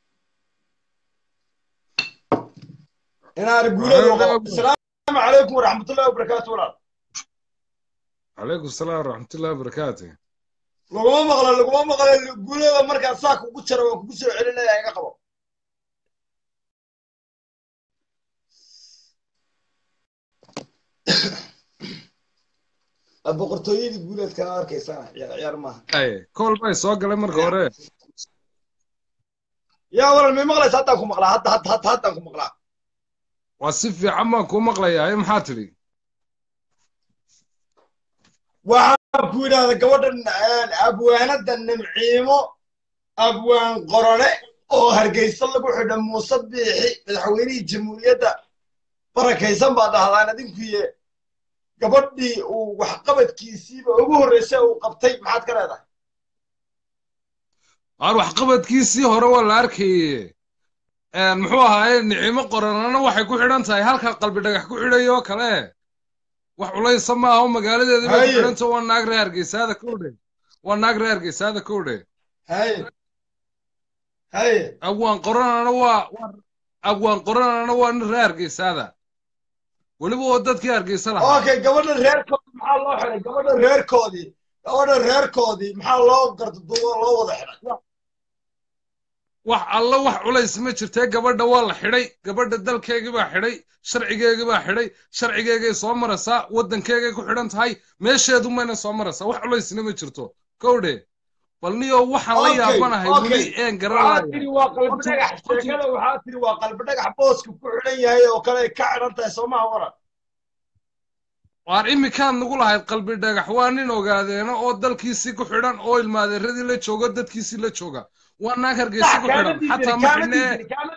inaar guuleedo qabo asalaamu calaykum waraxmatullahi wabarakaatu walaal عليكم السلام ورحمة الله وبركاته laguma maqla laguma maqla guuleeda markaan saa kugu jaro waan kugu soo celinaya iga qabo boqortooyadii guuleedkana arkaysana ciyaar ciyaar maaha أي كل باي سوق لي مرة هوري yaa walal may maqlaysa haddaan ku maqlaa hadda hadda hadda haddaan ku maqlaa وصفي عما كو مقلي أي محاتري waxaan ku yidhahda gabadhan abwaanada nimciimo abwaan qorone oo hargeysa lagu xidha muuse biixi madaxweynihii jamhuuriyadda barakaysan baa dhahdaan adinkuye gabadhii uu waxqabadkiisiiba ugu horreysay uu qabtay maxaad ka leedahay aan waxqabadkiisii hore waa la arkayey muxuu ahaaye nicimo qoranana waxay ku xidhan tahay halka qalbi dhagax ku xidhayo kale wax culaysa ma aho magaaladeeda bay ku Haye. xidhanta waa naag reer hargeysaada kowdhe waa naag reer hargeysaada kowdhe haye haye abwaan qoranana waa waa- abwaan qoranana waa nin reer hargeysaada weliba oo dadkii hargeysa lahaa okay gabadhan reerkoodii maxaa loo xidhay gabadhan reerkoodii gabadhan reerkoodii maxaa loo gardaduubo loo wada xidhay wax alla wax culays ma jirtee gabadha waa la xidhay gabadha dalkeegii baa xidhay sharcigeegii baa xidhay sharcigeegay soo maraysaa waddankeegay ku xidhan tahay meesheedu mayna soo maraysaa wax culaysna ma jirto kowdhe bal niyo waxaan la Okay, yaabanahay okay. weli een waxaa garanaya tiri waa qalbi Horta- dhagax horta- sheekada waxaa tiri waa qalbi dhagax booska ku xidhan yahay oo kale ay ka xidhan tahay soomaha waran waar iminkaan nagu lahayd qalbi dhagax waa nin ogaadeena oo dalkiisii ku xidhan oo ilmaadeeradii la jooga dadkiisii la jooga waa naag hargeysa ku xidhan xataa ma xidhnee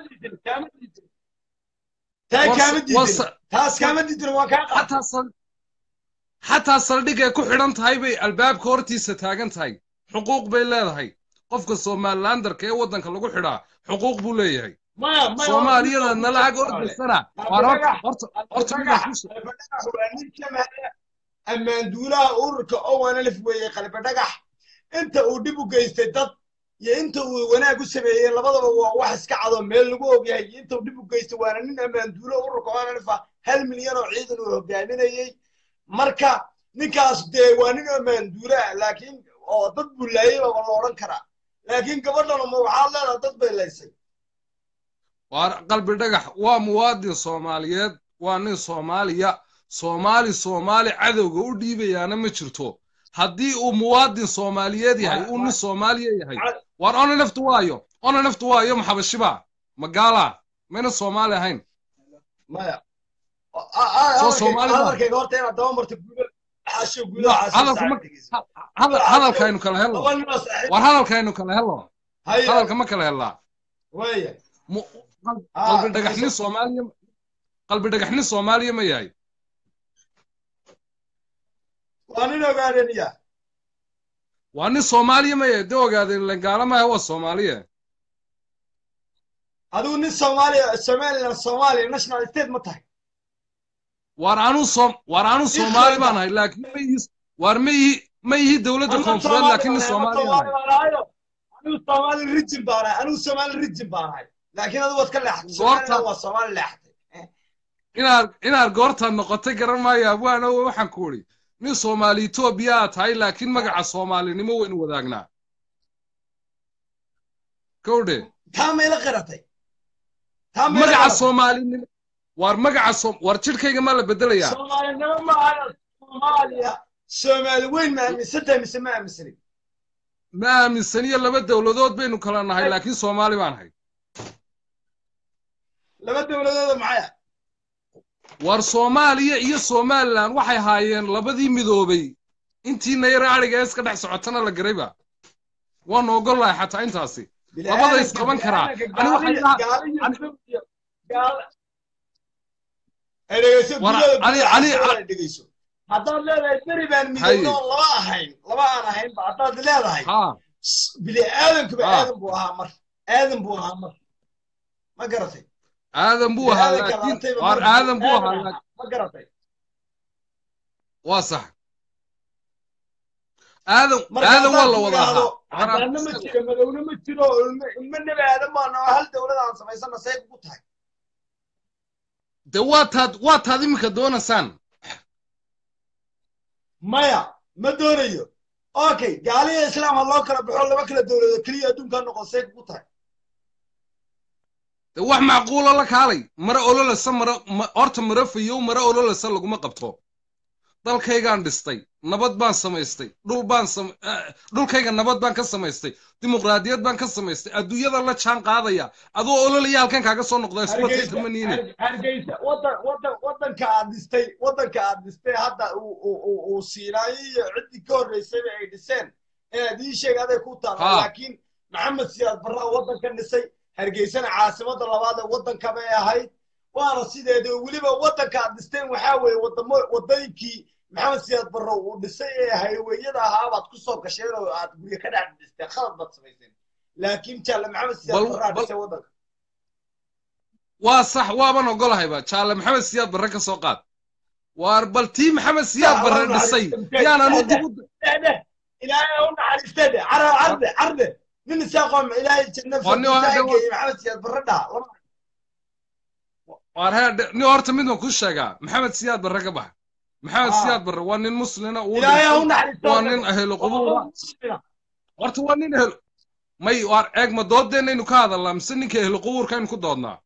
taa War- kaama diidin war- taas kaama diidin waa kaa qaata xataa sal xataa saldhigay ku xidhan tahay bay albaabka hortiisa taagan tahay xuquuq bay leedahay qofka somalilandarka ee waddanka lagu xidhaa xuquuq buu leeyahay maya maya soomaaliyada nala ag ordaysana waar horta horta horta midaan ku soo qalbi dhagax waa nin ka mahaya ammaanduulaha ururka owanalif weeye qalbi dhagax inta uu dhib u geystay dad iyo inta uu wanaag u sameeyey labadaba waa wax iska cado meel lagu ogyahay iyo inta uu dhib u geystay waana nin ammaanduulo ururka owanalif ah hal milyan oo ciidan uu hogaaminayey marka ninkaas dee waa nin ammaanduulo ah laakiin oo dad buu laayay baba la odhan karaa laakiin gabadhan ma waxaad leedahay dad bay laysay waa qalbi dhagax waa muwaadin soomaaliyeed waa nin soomaaliya soomaali soomaali cadowga u dhiibayaana ma jirto haddii uu muwaadin soomaaliyeed yahay uu nin soomaaliya yahay waar ona naftu waayo ona naftu waayo maxabashiba magaala mayna soomaali ahayn maya Soo Soomaali ma- hadalkayga horta inaad daba marto guulo xaasho guulo hadalka ma- hadal- hadalkaynu kala helno war hadalkaynu kala helno hadalka ma kala helnaa waya Mu- Ah, qalbi dhagaxnin soomaaliya qalbi dhagaxnin soomaaliya ma yahay waa nin ogaadaniya waa nin soomaaliya ma yahay dee ogaadeen langaala maaha waa soomaaliya adigu nin soomaaliya somaliland soomaaliya national state ma tahay waar anuu soom waar anuu soomaali baan ahay laakiin ma ihi waar ma ihi ma ihi dowladda koonfureed laakiin nin soomaali baan ahay anigu soomaali rijin baan ahay anigu soomaali rijin baan ahay laakiin adigu waad ka leexatay Goorta- somaliland waa soomaali leexatay inaad inaad goortaad noqotay garan maayo abwaana waxaan ku idhi nin soomaali etoobiya aad tahay laakiin magaca soomaalinimo waynu wadaagnaa kowdhe taa mayla qiratay taa mayla magaca qiratay soomaalinimo waar magaca soom waar jidhkayga maa la bedelayaa soomaalinimo ma aha soomaaliya soomaali weyn ma aaminsantahay mise ma aaminsanin ma aaminsaniyo laba dowladood baynu kala nahay laakiin soomaali baan ahay laba dowladooda maxaya waar soomaaliya iyo somalilan waxay haayeen labadii midoobay intii nayra adhiga iska dhex socotana la garayba waanu ogollahay xataa intaasi labada isqaban karaa ani waxay laha- War- ani- ani- dhegeyso haddaad leedahay beri baan Haye. midowno oo laba ahayn laba aan ahaynba haddaad leedahay haa bili aadankuba Ah. aadan buu ahaa mar aadan buu ahaa mar ma garatay aadan buu ahaa Bili-aadanka laakiin laantayba waar mar aadan buu ahaa aadan laakiin ma garatay waa sax aadan marka aadan waa haddaad la wada tidhaahdo ahaa caddaanna ma jiro madowna ma jiro ilmo ilmo nebi aadan baana oo hal dowlad aan samaysana say kugu tahay de waa taad waa taad iminka doonaysaan maya ma doonayo okay gaaliya islaam ha loo kala baxo laba kala dowladood keliya adduunka noqon say kugu tahay de wax macquulo la kaalay mara ololasa mara ma- horta mara fayow mara ololasa laguma qabto dalkaygaan dhistay nabad baan samaystay dhul baan sam eh, dhulkayga nabad baan ka samaystay dimuqraadiyad baan ka samaystay adduunyada la jaan qaadaya adoo ololaya halkan kaaga soo noqda isuma Hargeysa- taytamaniine Har- hargeysa wadan wadan wadanka aad dhistay wadanka aad dhistay hadda uu uu- uu uu siinaayo iyo ciddii ka horreysayba ay dhiseen inaad ii sheeg aday ku taala Ha. laakiin maxamed siyaad barraa wadanka dhisay hargeysana caasimada labaad ee wadanka bay ahayd waana sideeda weliba wadanka aad dhisteen waxaa weeye wadamo wadooyinkii maxamed siyaad barro uu dhisay ee hayweyada ahaa baad ku soo gasheen oo aad guryo ka dhex dhisteen khalad baad samayseen laakiin jaale maxamed siyaad Bal- barraa bal- dhisay wadanka waa sax waaban ogolahayba jaale maxamed siyaad barre ka soo qaad waar bal tii maxamed siyaad barre dhisay yaan anu dib u ده إلهي هم حريستة ده عرض عرض عرض من الساقم إلهي جنة وأني واحد في أقول- محمد سياد بردها waar hee ni horta mid waan kuu sheegaa maxamed siyaad barre ka baxa maxamed Ah. siyaad barre waa nin muslina uu إلهي dhintay. هم حريستة waa nin ahlu qubuura horta waa nin ehlu may waar eeg ma doodeennaynu ka hadalnaa mise ninka ehlu qubuurkaynu ku doodnaa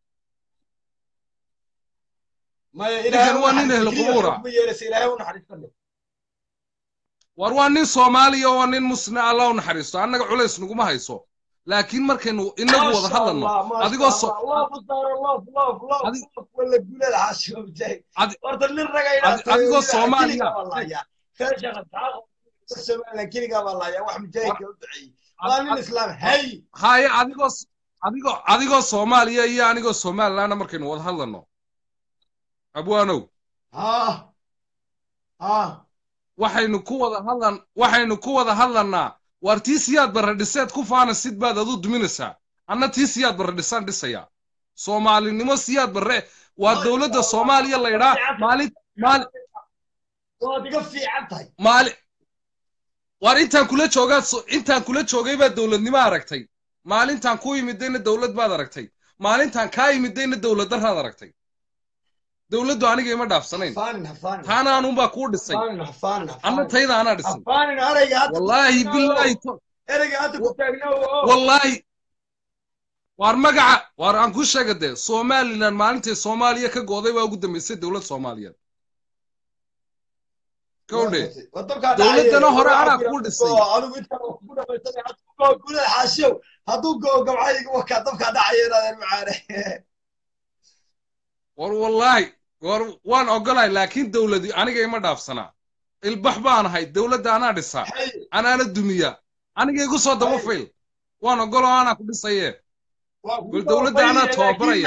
ما ninkan waa nin ehlu qubuura إلهي هم حريستة waar waa nin soomaaliya oo waa nin muslina allah u naxariisto annaga culays naguma hayso laakiin markaynu inagu wada hadlanno adigoo so الله أكبر الله الله الله أدي- ولا قول هذا عاشق جاي أدي- ورد اللي رجع أدي- أديكو Soomaaliya. والله يا كرشة تعاقب السماء كينيكا والله يا واحد جاي كودعي قال الإسلام هي haye adigoo s- adigoo adigoo soomaaliya iyo anigoo somalilandna markaynu wada hadlanno abwaanow ها ها waxaynu ku wada hadlan waxaynu ku wada hadlannaa waar tii siyaad barre dhiseed ku faana sid baad adu duminaysaa anna tii siyaad barre dhisaan dhisaya soomaalinimo siyaad barre waa dowladda soomaaliya laydhaa maalin maali وادي في عبتي maali waar intaan kula joogaa so- intaan kula joogay baad dowladnimo aragtay maalintaan ku yimidayna dowlad baad aragtay maalintaan kaa yimidayna dowlad daraad aragtay dowladdu aniga ima dhaafsanayn هفان هفان taana anuunbaa kuu dhisay هفان هفان anna tayda anaa dhisay هفان أرجع wallaahi bilaahi to- أرجع أنت كنت أجنو wallaahi waar magaca waar aan ku sheega dee somalilan maalintay soomaaliya ka gooday baa ugu dambeysay dowlad soomaaliyeed kowdhe dowladdana hore anaa kuu dhisay anigu intaan kugu dhamaysanay gulada xaashiyow hadduu goo gabcayga wakaa dabkaa dhacaya inaadeen macaane war wallaahi war waan ogolahay laakiin dowladii aniga ima dhaafsanaa ilbax baan ahay dowladda anaa dhisaa anaana dumiya aniga igu soo daba fayl waan ogolo anaa ku dhisaye bal dowladda anaa tababaraya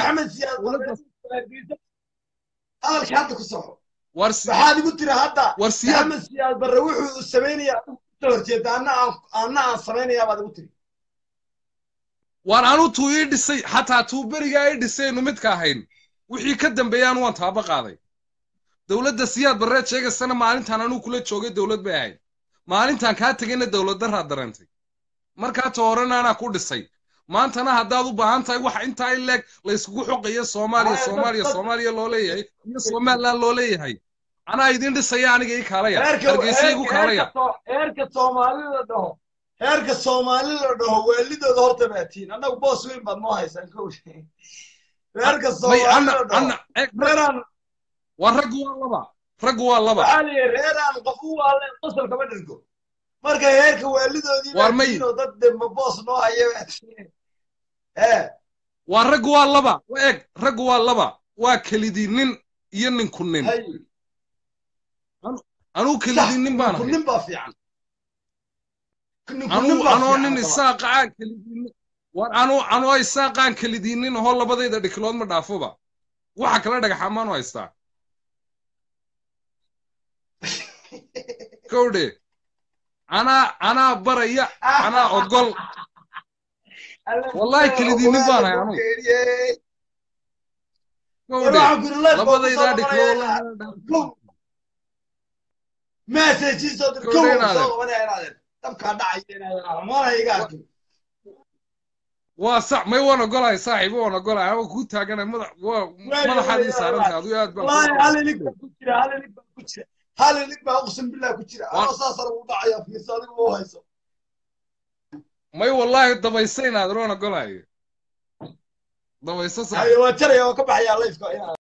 hadalka hadda ku soxo war maxaad igu tiri hadda war siyaad maxamed siyaad barre wuxuu samaynaya adigu kusoo horjeeda anna aan anna aan samaynayaa baad igu tiri waan anu tuu ii dhisay xataa tuu berigaa ii dhisaynu midka ahayn wixii ka dambeeyaan waan taaba qaaday dowladda siyaad barreed sheegaysana maalintaan anuu kula joogay dowlad bay ahayd maalintaan kaa tegayna dowlad daraa dareentay markaa ta horena anaa ku dhisay maantana haddaad u baahan tahay waxa intaa in leeg layskugu xoqayo soomaaliya soomaaliya soomaaliya loo leeyahay iyo somaliland loo leeyahay anaa idin dhisaya aniga ii kaalaya hargeysa igu kaalaya heerka soomaali la dhaho heerka soomaali la dhaho waalidooda horta baatiin annagu boos weyn baad noo haysaan kow heerka soomaali la dhaho reeraan waa raggu waa laba raggu waa laba waxaa liyi reeraan qof u waaleen qosol kama dhirgo marka heerka waalidoodii Waar may- baatiin oo dad dembe boos noo haya baatiin ee waa raggu waa laba wa eeg raggu waa laba waa kelidii nin iyo ninku nin hay anuu kelidii nin baan ahay nin baa fiican ninku anuu nin baa anoo fiican nin kaba. isaaqa aan kelidii nin war anuu anoo isaaqaan kelidii nin hoo labadayda dhikilood ma dhaafoba waxa kala dhagaxamaan u haystaa kowdhe anaa anaa baraya anaa ogol wallahi kelidii nin baan ahay anuu kowdhe labadaydaa dhikilood messages oo dir Kowdhe kow inaadeen. soo qabanaya inaadeen dabkaa dhacaya inaadeen amaana iga arkin waa sax may waan ogolahay saaxiibo waan ogolahay ama kuu taaganay madax waa madaxaadii saaranta aduu aad baan wallaahi kuu- hal ilig baa ku jira hal ilig baa ku jira hal ilig baa uqsim billah ku jira Waa- anoo saasana ugu dhacaya fiirso adigu u hayso may wallaahi dabaysa inaad waan ogolahay dabayso haye saaxiib waa jaraya oo ka baxaya lifeka inaad